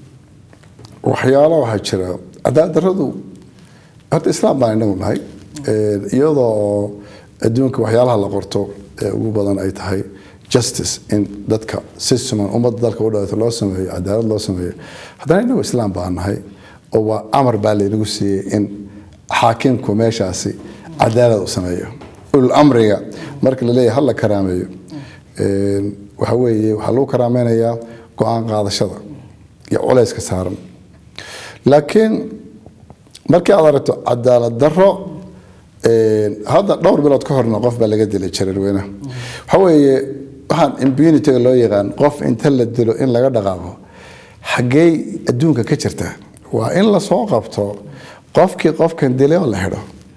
waxyaalo waxaa jira cadaalad darradu horta islaam baan inagu nahay Een, iyadoo oo adduunka waxyaalaha la qorto ee ugu badan ay tahay justice in dadka si siman ummadda dalka u dhawaato loo sameeyo cadaalad loo sameeyo haddana inagu islaam baan nahay oo waa amar baa laynagu siiyey in xaakimku meeshaasi cadaalad u sameeyo ulul amriga marka la leeyahay hal la karaameeyo Een, waxa weeye waxaa lagu karaameynayaa go-aan qaadashada iyo culayska saaran laakiin markii aad aragto cadaalad darro een, hadda dhowr bilood ka horna qof baa laga dilay jareerweynaha waxa weeye waxaan impunity-ga loo yaqaan qof inta la dilo in laga dhaqaaqo xaggee adduunka ka jirta waa in lasoo qabto qofkii qofkan dilay oo la xidho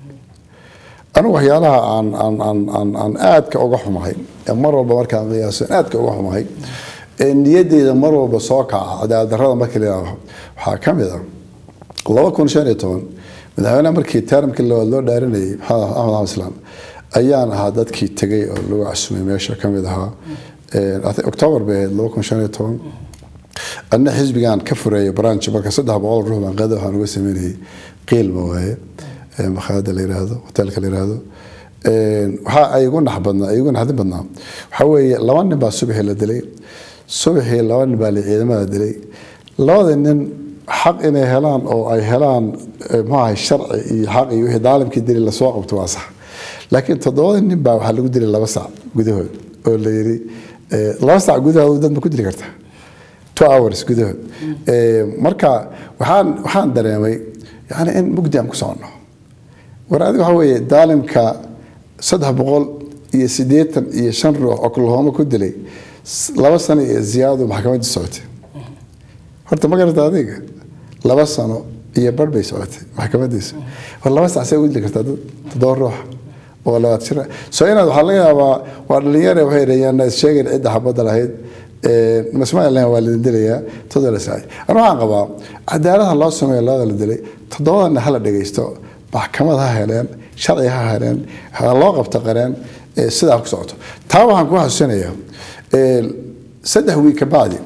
anigu waxyaalaha aan aan aan aan aan aadka uga xumahay ee mar walba markaan qiyaaso aan aadka uga xumahay ee niyadeyda mar walba soo kaca cadaalad darrada markii la yidhaaho waxaa ka mid ah laba kun shan iyo toban madaxweynaha markii termkii loo loo dhaarinayay maxamed axmed axmed islaan ayaan ahaa dadkii tegay oo lagu casumay meesha ka mid ahaa Ee, I think october bay ahayd laba kun shan iyo toban anna xisbigan ka fureeyay branch marka saddex boqol ruux baan qada waxaan uga sameynayay qiilma waaye ee makhaayada la yiraahdo hotelka la yiraahdo Een, waxaa ay igu nax badnaa ay igu naxdin badnaa waxaa weeye laba nin baa subaxii la dilay subaxii laba nin baa la ciidamada dilay labada nin xaq inay helaan oo ay helaan eh, muxuu ahay sharci iyo xaq iyo wixii daalimkii dilay lasoo qabto waa sax laakiin toddobada nin baa waxaa lagu dilay laba sac gudahood oo la yidhi eh, laba sac gudahood dad ma ku dili kartaa two hours gudahood Eh, marka waxaan waxaan dareemay yani in mugdi aan ku socono war adiga waxaa weeye daalimka saddex boqol iyo siddeetan iyo shan ruux oklahoma ku dilay s- laba sano iyo ziyaado maxkamadda socotay horta ma garata adiga laba sano iyo bar bay socotay maxkamadiisa war laba sac see u dili kartaa dad toddoba ruux oo labaad jir ah. so inaad waxaa laga yaabaa waa dhalinyare waxay dhahayaan is sheegeen cidda xabadda lahayd Ee, masmaa lahayn waa lidin dilayaa toddoba la saaci ana waxaan qabaa cadaalada loo sameeyo labada la dilay toddobadana hala dhegaysto maxkamad ha heleen sharci ha heleen ha loo qabto qareen ee sidaa ku socoto taa waxaan ku xasuusinayaa ee, saddex wiig ka bacdi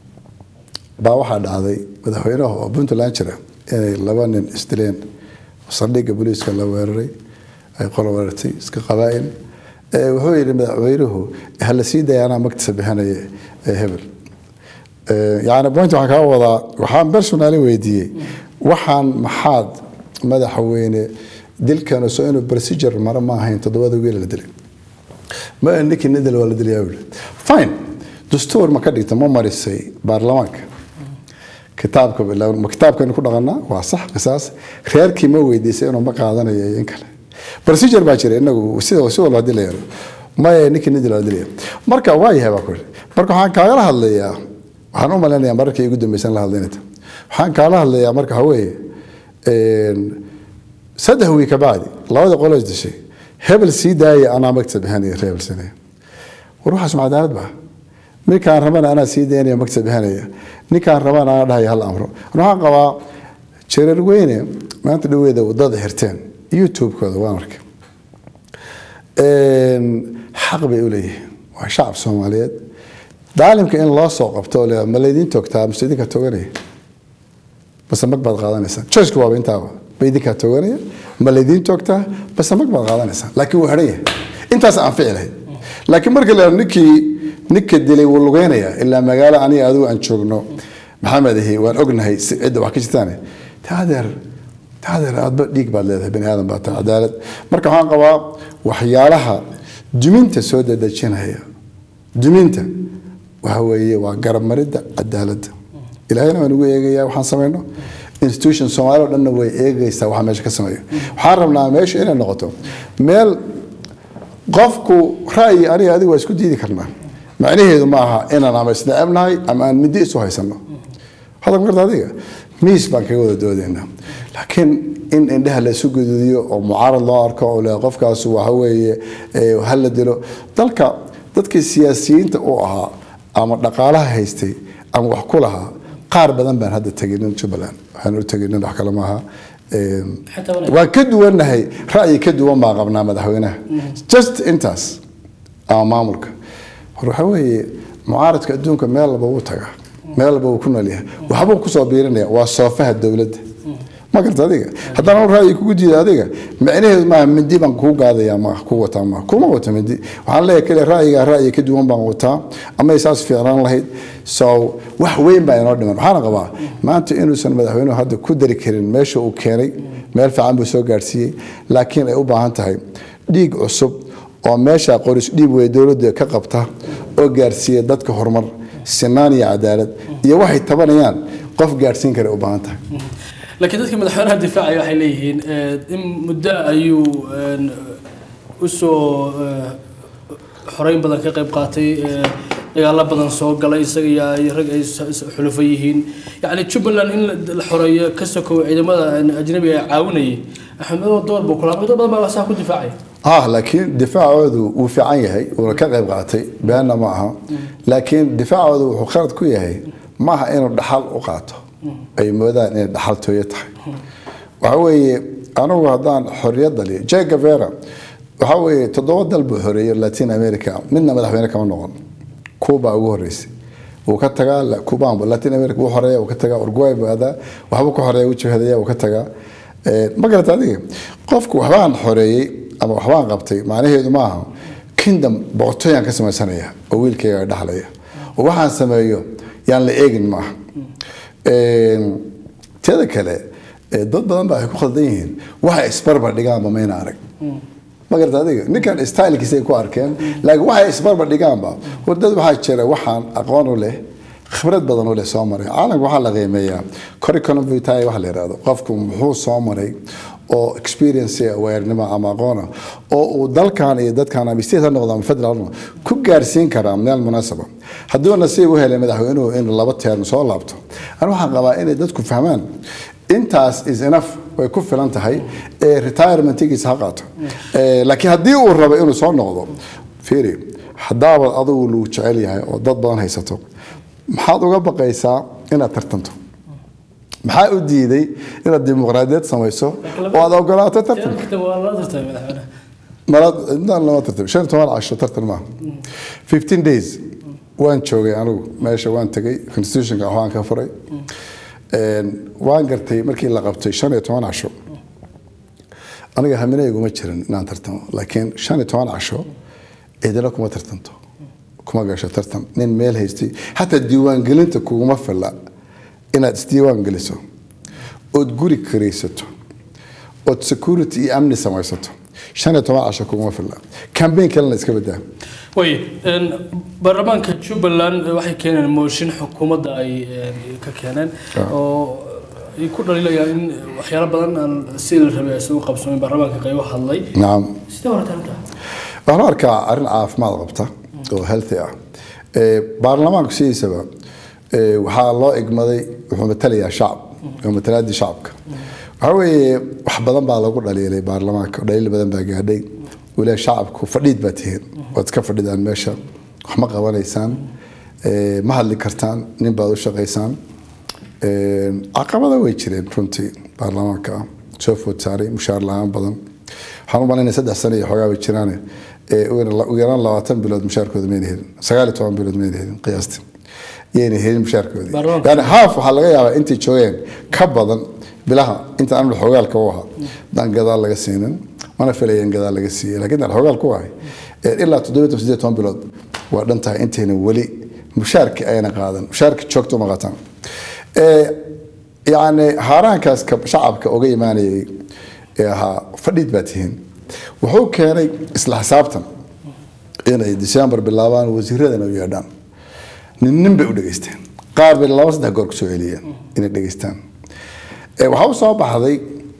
baa waxaa dhacday madaxweynaha oo puntland jira inay laba nin isdileen saldhigga booliiska la weeraray ay qolo weerartay iska qabaa'il Ee, wuxuu yidhi madaxweynuhu hala sii daya anaa magtiisa bixinaya ee hebel Ee, yacni point waxaan kaa wadaa waxaan personally weydiiyey waxaan maxaad madaxweyne dilkan soo inuu procedure mara ma ahayn toddobada wiil la dilay ma ninkii nidil waa la dilayaa buu yidhi. fine dastuur ma ka dhigta ma marisay baarlamaanka kitaabka ma kitaabkaynu ku dhaqanaa waa sax qisaas reerkii ma weydiisay inuu ma qaadanayo iyo in kale procedure baa jira inagu sida si walba hadii la yaro maya ninkii nidil waa dilaya marka waa yahay baa ku yidhi marka waxaan kaagala hadlayaa waxaan u malaynayaa mararkii ugu dambaysan la hadlaynata waxaan kaala hadlayaa marka waxa weeye een, saddex wiil ka bacdi labada qolo is dishay hebel sii daaya anaa magta bixinaya reer hebel sinaya war waxaas ma cadaalad baa ninkaan rabana anaa sii daynaya magta bixinaya ninkaan rabana anaa dhahaya hal amro Ani waxaan qabaa jareer weyne maanta dhaweeda wadada xirteen youtube-kooda waan arkay Een, xaq bay u leeyihiin waa shacab soomaaliyeed daalimka in loo soo qabto oo la ma laydin toogtaa mise idinka toganaya base mag baad qaadanaysaa choiceka waaba intaaba ma idinkaa tooganaya ma laydiin toogtaa base mag baad qaadanaysaa laakiin wuu xidhan yahay intaas aan fici lahayd laakiin marka la ninkii ninka dilay wuu lugeynayaa ilaa magaalo aniga adigu aan joogno maxamed ahi waan ognahay si cidda wax ka jirtaane taadeer taadeer aadba dhiig baad leedahay bani aadan baa tahay cadaalad marka waxaan qabaa waxyaalaha duminta soo dadejinaya duminta waxa weeye waa garabmaridda cadaaladda ilaahayna waan ugu eegayaa waxaan samayno institution soomaali oo dhanna way eegaysaa waxa meesha ka sameeyo waxaan rabnaa meesha inay noqoto meel qofku ra'yi aniga adigu waa isku diidi karnaa macnaheedu ma aha inaan ama isnacebnahay ama aan midi isu haysano hadal marta adiga miis baan kaga wada doodaynaa laakiin in indhaha la isu gududiyo oo mucaarad loo arko oo le qofkaas waxa weeye eh, ha la dilo dalka dadkii siyaasiyiinta u ahaa ama dhaqaalaha haystay ama wax ku lahaa qaar badan baan hadda teginin jubbaland waxaan u teginin wax kale maaha Em, Xitaa wanaag. waan ka duwannahay ra'yi ka duwan baan qabnaa madaxweynaha just intaas ama maamulka hor waxaa weeye mucaaradka adduunka meel walba wuu tagaa meel walba wuu ku nool yahay waxbuu kusoo biirinaya waa soofaha dowladda ma garta adiga haddana uu ra'yi kugu diida adiga macnaheedu maaha mindi baan kuu gaadaya ma ku wataa ma kuma wato mindi waxaan leeyahay kale ra'yiga ra'yi ka duwan baan wataa ama saas fiicnaan lahayd so wax weyn baa inoo dhiman waxaana qabaa maanta inuusan madaxweynuhu hadda ku dari karin meesha uu keenay meel fiican buu soo gaarsiiyey laakiin ay u baahan tahay dhiig cusub oo meesha qoris dhiib wey dowladda ka qabta oo gaarsiiya dadka horumar sinaan iyo cadaalad iyo waxay tabanayaan qof gaarsiin kara ay u baahan tahay laakiin dadka madaxweynaha difaacaya waxay leeyihiin eh, in muddo ayuu een, usoo eh, xoreyn badan ka qayb qaatay eh, dagaalo badan soo galay isaga iyo ay rag ay s- s- xulufo yihiin yacni jubbaland in la- la xoreeyo ka sokow ciidamada een, ajnabiga ee caawinayay axmed madow door buu kula dad badan baa saa ku difaacaya ah laakiin difaacoodu wuu fiican yahay wuuna ka qayb qaatay beenna ma aha laakiin difaacoodu wuxuu khalad ku yahay maaha inuu dhaxal u qaato ay moodaan inay dhaxal tooyo tahay waxa weeye anigu haddaan xorriyad daliyo jay gavera waxa weeye toddoba dal buu xoreeyey latin america midna madaxweyne kama noqon cuba ugu horeysay wuu ka tagaa la- cuban latin america wuu xoreeya wuu ka tagaa uruguay buu aadaa waxbuu ka xoreeya wuu jihadaya wuu ka tagaa Eh, ma garata adiga qofku waxbaan xoreeyey ama waxbaan qabtay macnaheedu maaha kingdom boqortooyaan ka samaysanaya oo wiilkayga dhaxlaya oo waxaan sameeyo yaan la eegin maaha Een, teeda kale eh, dad badan baa ay ku khaldan yihiin waxay isbarbar dhigaanba mayna arag ma garata adiga ninkan stylekiisa ay ku arkeen laakiin waxay isbarbar dhigaanba war dad waxaa jira waxaan aqoon u leh khibrad badan u leh soo maray caalamka waxaa la qiimeeyaa curriculum vitae waxa la yidhahdo qofku muxuu soo maray oo experience awarenimo ama aqoona oo uu dalkan iyo dadkan ama state ha noqdo ama federal ha noqdo ku gaarsiin karaa meel munaasaba hadduu nasiib u helay madaxweynuhu inuu laba teerm soo laabto ani waxaan qabaa inay dadku fahmaan intaas is enough way ku filan tahay ee retirementigiisa ha qaato Eh, laakiin haddii uu rabo inuu soo noqdo fiiri haddaaba adigu lagu jecel yahay oo dad badan haysato maxaad uga baqaysaa inaad tartanto maxaa u diiday inaad dimuqraadiyad samayso oo aad ogolaato tartan Tirada waa la tartamay madaxweynaha malaad intaan lama tartam shan iyo toban casho tartan maaha fifteen days waan joogay anigu meesha waan tegay constitutionka waxbaan ka furay Een, waan gartay markii la qabtay shan iyo toban casho aniga haminayguma jirin inaan tartamo laakiin shan iyo toban casho cidina kuma tartanto kuma gasho tartan nin meel haystay xataa diiwaangelinta kuguma filla inaad isdiiwaan geliso ood guri karaysato ood security iyo amni samaysato shan iyo toban casho kuguma filla cambaign kalena iska badaa way een, baarlamaanka jubbaland eh, waxay keeneen mooshin xukuumadda ay een, ka keeneen oo ay ku dhaliilayaan in waxyaalo badan aan sidii la rabay aysan u qabsoomin baarlamaanka qaybo hadlay nacam sidee horata arrintaa waxaan u arkaa arrin caafimaad qabta oo healthy ah Ee, baarlamaanku sidiisaba ee, waxaa loo igmaday wuxuu matalayaa shacab oo matalaadii shacabka waxaa weeye wax badan baa lagu dhaliilay baarlamaanka dhaliil badan baa gaadhay waliba shacabku fadhiid baa tihiin waad iska fadhidaan meesha wax ma qabanaysaan ee, ma hadli kartaan nin baad u shaqaysaan Ee, caqabada way jireen runtii baarlamaanka soo food saaray mushaar la-aan badan waxaan u malaynaya saddex sano iyo xoogaa bay jiraan ugu yaraan labaatan bilood mushaarkooda mayna helin sagaal iyo toban bilood mayna helin qiyaastii yayna helin mushaarkoodii Baarlamaanka. yani haaf waxaa laga yaabaa intay joogeen ka badan bilaha inta aan xogaalka u ahaa daan gadaal laga siinin mana filayan gadaal laga siiyey laakiin aan xogaal ku ahay ee ilaa toddoba iyo siddeed toban bilood waa dhan tahay intayna weli mushaarkii ayna qaadan mushaarkii joogto uma qaataan Ee, yacni haaraankaas ka shacabka uga imaanayay ee ahaa fadhiid baa tihiin wuxuu keenay isla xisaabtan inay december bilaabaan wasiiradana u yeedhaan nin nin bay u dhegaysteen qaar bay laba saddex goor kusoo celiyeen inay dhegaystaan Ee, waxaa u soo baxday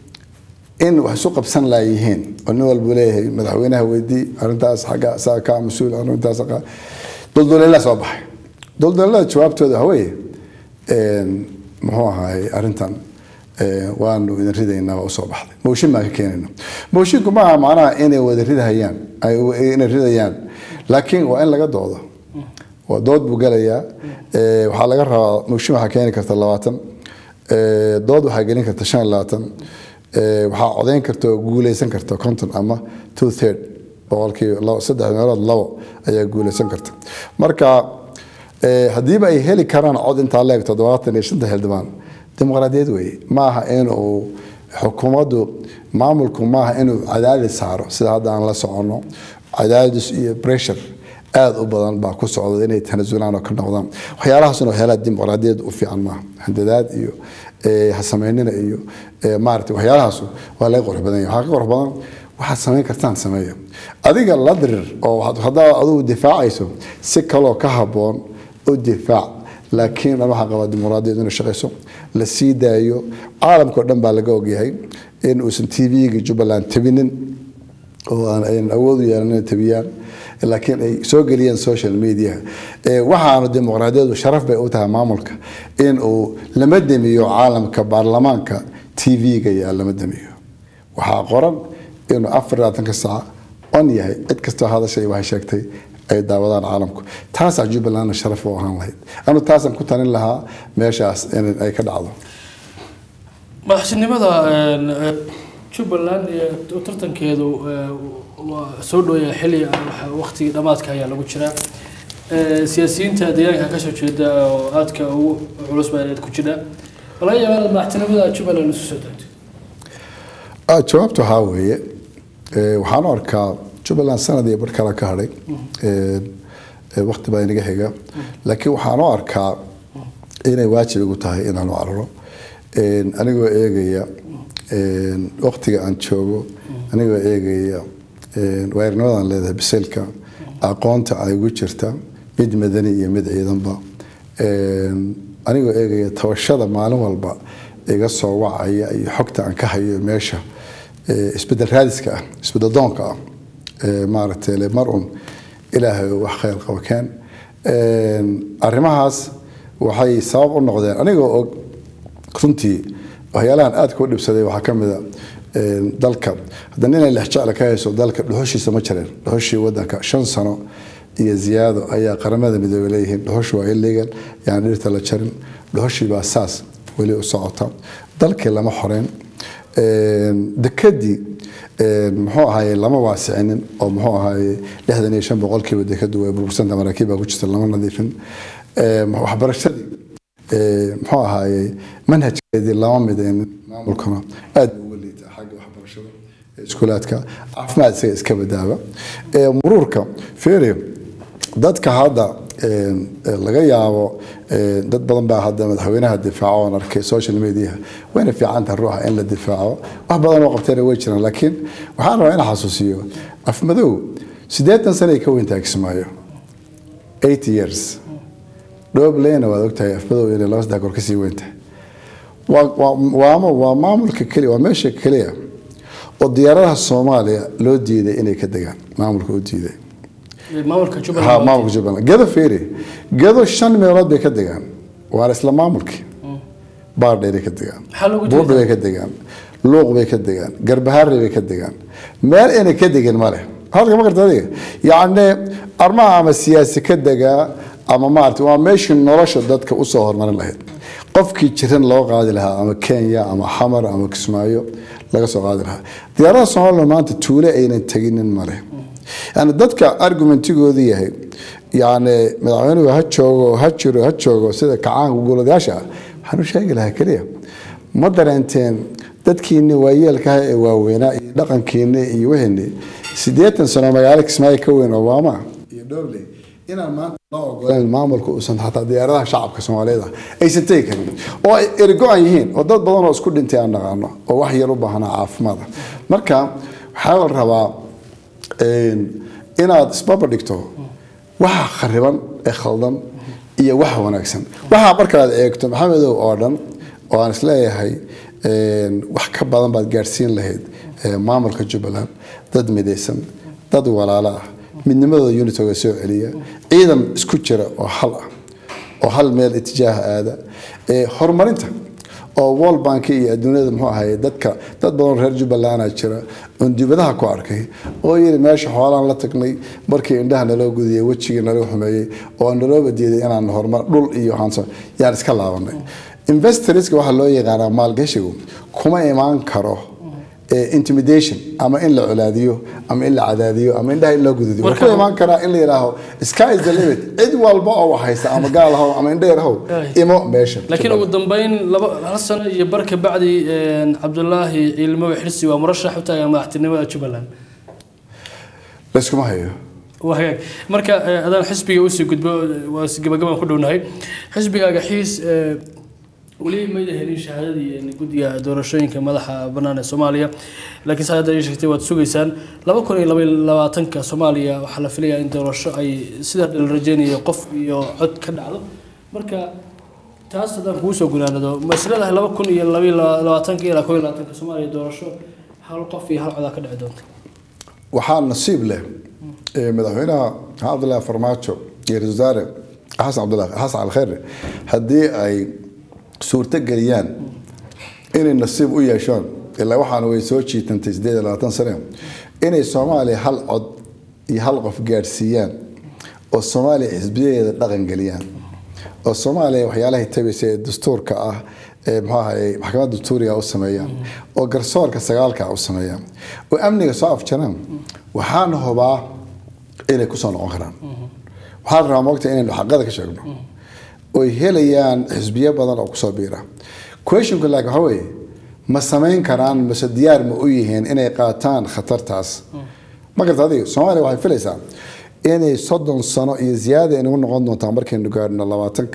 in wax isu qabsan laayihiin oo nin walba leeyahay madaxweynaha weydii arrintaas xagga saa kaa mas-uul arrintaas qa- dulduleelaa soo baxay dulduleelada jawaabtooda waxa weeye een, muxuu ahaay arrintan ee, waanu idin ridaynaa waa usoo baxday mooshin baan ka keenayna moshinku maaha macnaha inay wada ridahayaan ay- inay ridayaan laakiin waa in laga doodo waa dood buu gelayaa Ee, waxaa laga rabaa mooshin waxaa keeni karta labaatan Ee, dood waxaa gelin karta shan iyo labaatan Ee, waxaa codeyn karta oo guuleysan karta konton ama two third boqolkiiba labo- saddex meelood labo ayaa guuleysan karta marka ee, haddiiba ay heli karaan cod intaa leeg toddobaatan iyo shanta xildhibaan dimuqraadiyad weeye maaha inuu xukuumaddu maamulku maaha inuu cadaadis saaro sida hadda aan la soconno cadaadis iyo pressure aada u badan baa ku socda inay tanasulaan oo ka noqdaan waxyaalahaasna waxyaalaha dimuqraadiyad u fiican maaha handadaad iyo ee, ha samaynina iyo ee, maaragtay waxyaalahaas waa laga qurux badan yahay waxaa ka qurux badan waxaad samayn kartaan sameeya adiga la dirir oo waxaad- haddaa adigu difaacayso si kaloo ka habboon u difaac laakiin dhan waxaa qabaa dimuqraadiyad inay shaqayso la sii daayo caalamkao dhan baa laga ogyahay in uusan tv-ga jubbaland tabinin oo aan aynan awood u yeelan inay tabiyaan laakiin ay soo geliyeen social media Ee, waxaana dimuqraadiyadu sharaf bay u tahay maamulka in uu lama demiyo caalamka baarlamaanka tv-ga yaa lama demiyo waxaa qoran inuu afar iyo labaatanka saac on yahay cid kastoo hadashay waxay sheegtay ay daawadaan caalamku taasaa jubbalandna sharaf u ahaan lahayd anu taasaan ku talin lahaa meeshaas in ay ka dhacdo madaxtinimada een, ee, jubbaland iyo tartankeedu ee, waa soo dhowaya xilli ah, waqtigii dhammaadka ayaa lagu jiraa Ee, siyaasiyiinta deegaanka ka soo jeeda oo aadka ugu culus baa ku jira laga yaabaa inaad madaxtinimada jubbaland isu soo taagto Ah, jawaabtu waxaa weeye ee, waxaan u arkaa jubbaland sanad iyo bar kale ka hadhay Ee, ee, waqti baa inaga xiga laakiin waxaan u arkaa inay waajib igu tahay inaan u cararo Een, anigoo eegaya een, waqtiga aan joogo anigoo eegaya een, waayo-arnimadaan leedahay biseylka aqoonta ay igu jirta mid madani iyo mid ciidanba Een, anigoo eegaya tabashada maalin walba iga soo wacaya iyo xogta aan ka hayo meesha ee, isbedel raadiska ah isbedel doonka ah ee, maaragtay le mar un ilaahay wax khayr qabo keen Een, arrimahaas waxay sabab u noqdeen anigoo og runtii waxyaalahan aadka u dhibsaday waxaa ka mid a een, dalka haddana inay lexjecla ka hayso dalka dhuxushiisa ma jireen dhuxushii wadanka shan sano iyo ziyaado ayaa qaramada midoobay leeyihiin dhuxushi waa illegal yaan dhirta la jarin dhuxushii baa saas weli u socota dalkii lama xoreyn Een, dekadii een, muxuu ahaye lama waasicinin oo muxuu ahaye lixdan iyo shan boqolkiiba dekadu way burbursanta maraakiib baa ku jirta lama nadiifin Een, waxbarashadii ee, muxuu ahaye manhajkeedii lama midaynin maamulkuna aad buu uga liita xagga waxbarashada ee iskuulaadka caafimaad isaga iska badaaba Ee, muruurka feere dadka hadda een, ee, laga yaabo ee, dad badan baa hadda madaxweynaha difaaco oon arkay social media wayna fiican tahay ruuxa in la difaaco wax badan oo qabteena way jiraan laakiin waxaan rabaa in xasuusiyo afmadow siddeetan sano ay ka weyntahay kismaayo eight years dhobleyna waad ogtahay afmadow inay laba saddex goor kasii weyntahay waa- waa- waa waa maamulka keliya waa meesha keliya oo diyaaradaha soomaaliya loo diiday inay ka degaan maamulka u diiday Ee, maamulka ha jubbaland maamulka jubbaland gedo feeri gedo shan meelood bay ka degaan waana isla maamulkii baardheeray ka degaan Maxaa loogu buurdhi bay ka degaan luuq bay ka degaan garbaharre bay ka degaan meel inay ka degin ma leh halka ma garta adiga yacni armaha ama siyaasi ka degaa ama maarata waa meeshii nolosha dadka usoo horumarin lahayd qofkii jiran loo qaadi lahaa ama kenya ama xamar ama kismaayo laga soo qaadi lahaa diyaaradaha soomaaliya maanta tuule aynan teginin ma leh yani dadka argumentigoodu yahay yani madaxweynuhu ha joogo ha jiro ha joogo sida kacaanka guuladayaasha ah waxaan u sheegi lahaa keliya ma dareenteen dadkiini waayeelkaha ee waaweynaa iyo dhaqankiini iyo wixini siddeetan sano magaalo kismaayo ka weyn obama iyo dhowley inaan maanta loo ogoleen maamulka uusan xataa diyaaradaha shacabka soomaaliyeed ah aysan tegi karin oo ay ergo-an yihiin oo dad badan oo isku dhintay aan naqaano oo wax yar u baahnaa caafimaada marka waxaa la rabaa inaad isbaba dhigto waxa khariban ee khaldan iyo waxa wanaagsan waxa markaad eegto maxamedow oo dhan oo aan isleeyahay wax ka badan baad gaadhsiin lahayd maamulka jubbaland dad midaysan dad walaalo ah midnimadooda unitoga soo celiya ciidan isku jira oo hal ah oo hal meel itijaaha aada horumarinta oo world bank iyo adduunyada muxuu ahaye dadka dad badan reer jubbaland jira oon dibadaha ku arkay oo yiri meesha xoolaan la tagnay markii indhaha naloo gudiyey wejigii nalaga xumeeyey oo naloo badiiday inaan horumar dhul iyo waxaan yaan iska laabanay investorska waxaa loo yaqaanaa maalgashigu kuma imaan karo intimidation ama in la colaadiyo ama in la cadaadiyo ama indhaha in loo gududiyo wuxuu ku imaan karaa in la yidhaaho sky is the limit cid walba oo wax haysta ama gaal ahow ama indheer ahow imo meesha laakiin ugu dambeyn laba hal sano iyo bar ka bacdi cabdulaahi ciilmowe xirsi waa murashax u taagan madaxtinimada jubbaland layskuma hayo waa hagaag marka adaan xisbiga usii gudbo waa gabagabaan ku dhownahay xisbigaaga xiis weli mayda helin shahaadadii guddiga doorashooyinka madaxa bannaan ee soomaaliya laakiin saa hadda ii sheegtay waad sugaysaan laba kun iyo laba labaatanka soomaaliya waxaa la filayaa in doorasho ay sida la rajeynayo qof iyo cod ka dhacdo marka taas haddaan kugu soo gunaanado ma isleedahay laba kun iyo laba labaatanka ilaa koo iyo labaatanka soomaaliya doorasho hal qof iyo hal codaa ka dhici doonta waxaa nasiib leh madaxweynaha cabdullaahi farmaajo iyo ra-isul wasaare xasan cabdullahi xasan alkhayre haddii ay suurto geliyaan inay nasiib u yeeshaan ilaa waxaana way soo jiitantay sideed iyo labaatan sane inay soomaaliya hal cod iyo hal qof gaadhsiiyaan oo soomaaliya xisbiyadeeda dhaqan geliyaan oo soomaaliya waxyaalahay tabaysa ee dastuurka ah ee muxuu ahaye maxkamadda dastuuriga u sameeyaan oo garsoorka sagaalka u sameeyaan oo amniga soo afjaraan waxaan hubaa inay kusoo noqon karaan waxaan rabaa moogta inaynu xaqada ka sheegno oy helayaan xisbiyo badan oo kusoo biira questionka laakiin waxaa weeye ma samayn karaan mase diyaar ma u yihiin inay qaataan khatartaas ma garta adiga soomaaliya waxay filaysaa inay soddon sano iyo ziyaada inagu noqon doontaa markaynu gaadhno labaatanka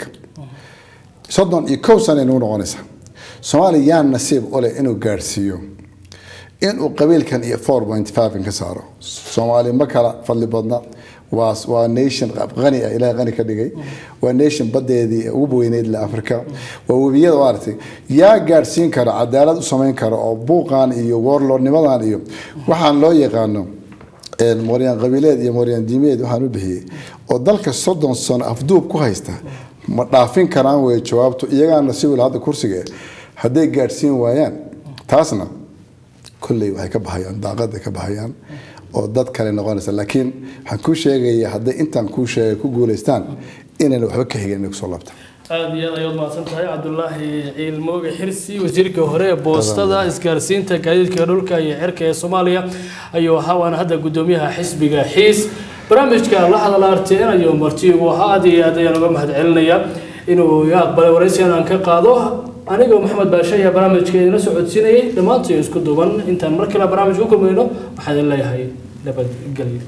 soddon iyo kow sano inagu noqonaysaa soomaaliya yaa nasiib u leh inuu gaadhsiiyo inuu qabiilkan iyo four point five ka saaro soomaaliya ma kala fadli badna waa waa nation qani ah ilaahay qani ka dhigay waa nation badeedii ugu weyneyd la afrika waa webiyada maaragtay yaa gaadhsiin kara cadaalad u samayn kara oo buuqan iyo warlordnimadan iyo waxaan loo yaqaano mooryaan qabiileed iyo mooryaan diimeed waxaan u bixiyey oo dalka soddon sano afduub ku haysta ma dhaafin karaan wey jawaabtu iyagaana siwil hadda kursiga hadday gaadhsiin waayaan taasna kolley waxay ka baxayaan daaqaday ka baxayaan oo dad kale noqonaysa laakiin waxaan kuu sheegaya hadday intaan kuu sheegay ku guulaystaan inayna waxba ka higin inay kusoo laabtaan aada iyo aad ayaad mahadsan tahay cabdulaahi ciilmooge xirsi wasiirka hore ee boostada isgaarsiinta gaadiidka dhulka iyo cirka ee soomaaliya ayuu ahaa waana hadda guddoomiyaha xisbiga xiis barnaamijka la hadala arteen ayuu marti ugu ahaa aad iyo aad ayaan uga mahad celinaya inuu iga aqbalay waraysigan aan ka qaado anigoo maxamed baashe ayaa barnaamijka idinla socodsiinayay dhammaantii isku duuban intaan mar kale barnaamij ku kulmayno waxaan idin leeyahay nabadgelyo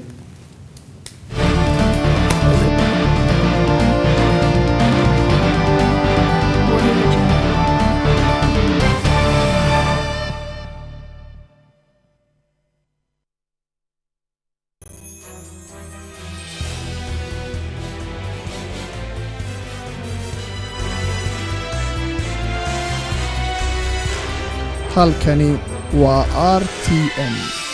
halkani waa r t n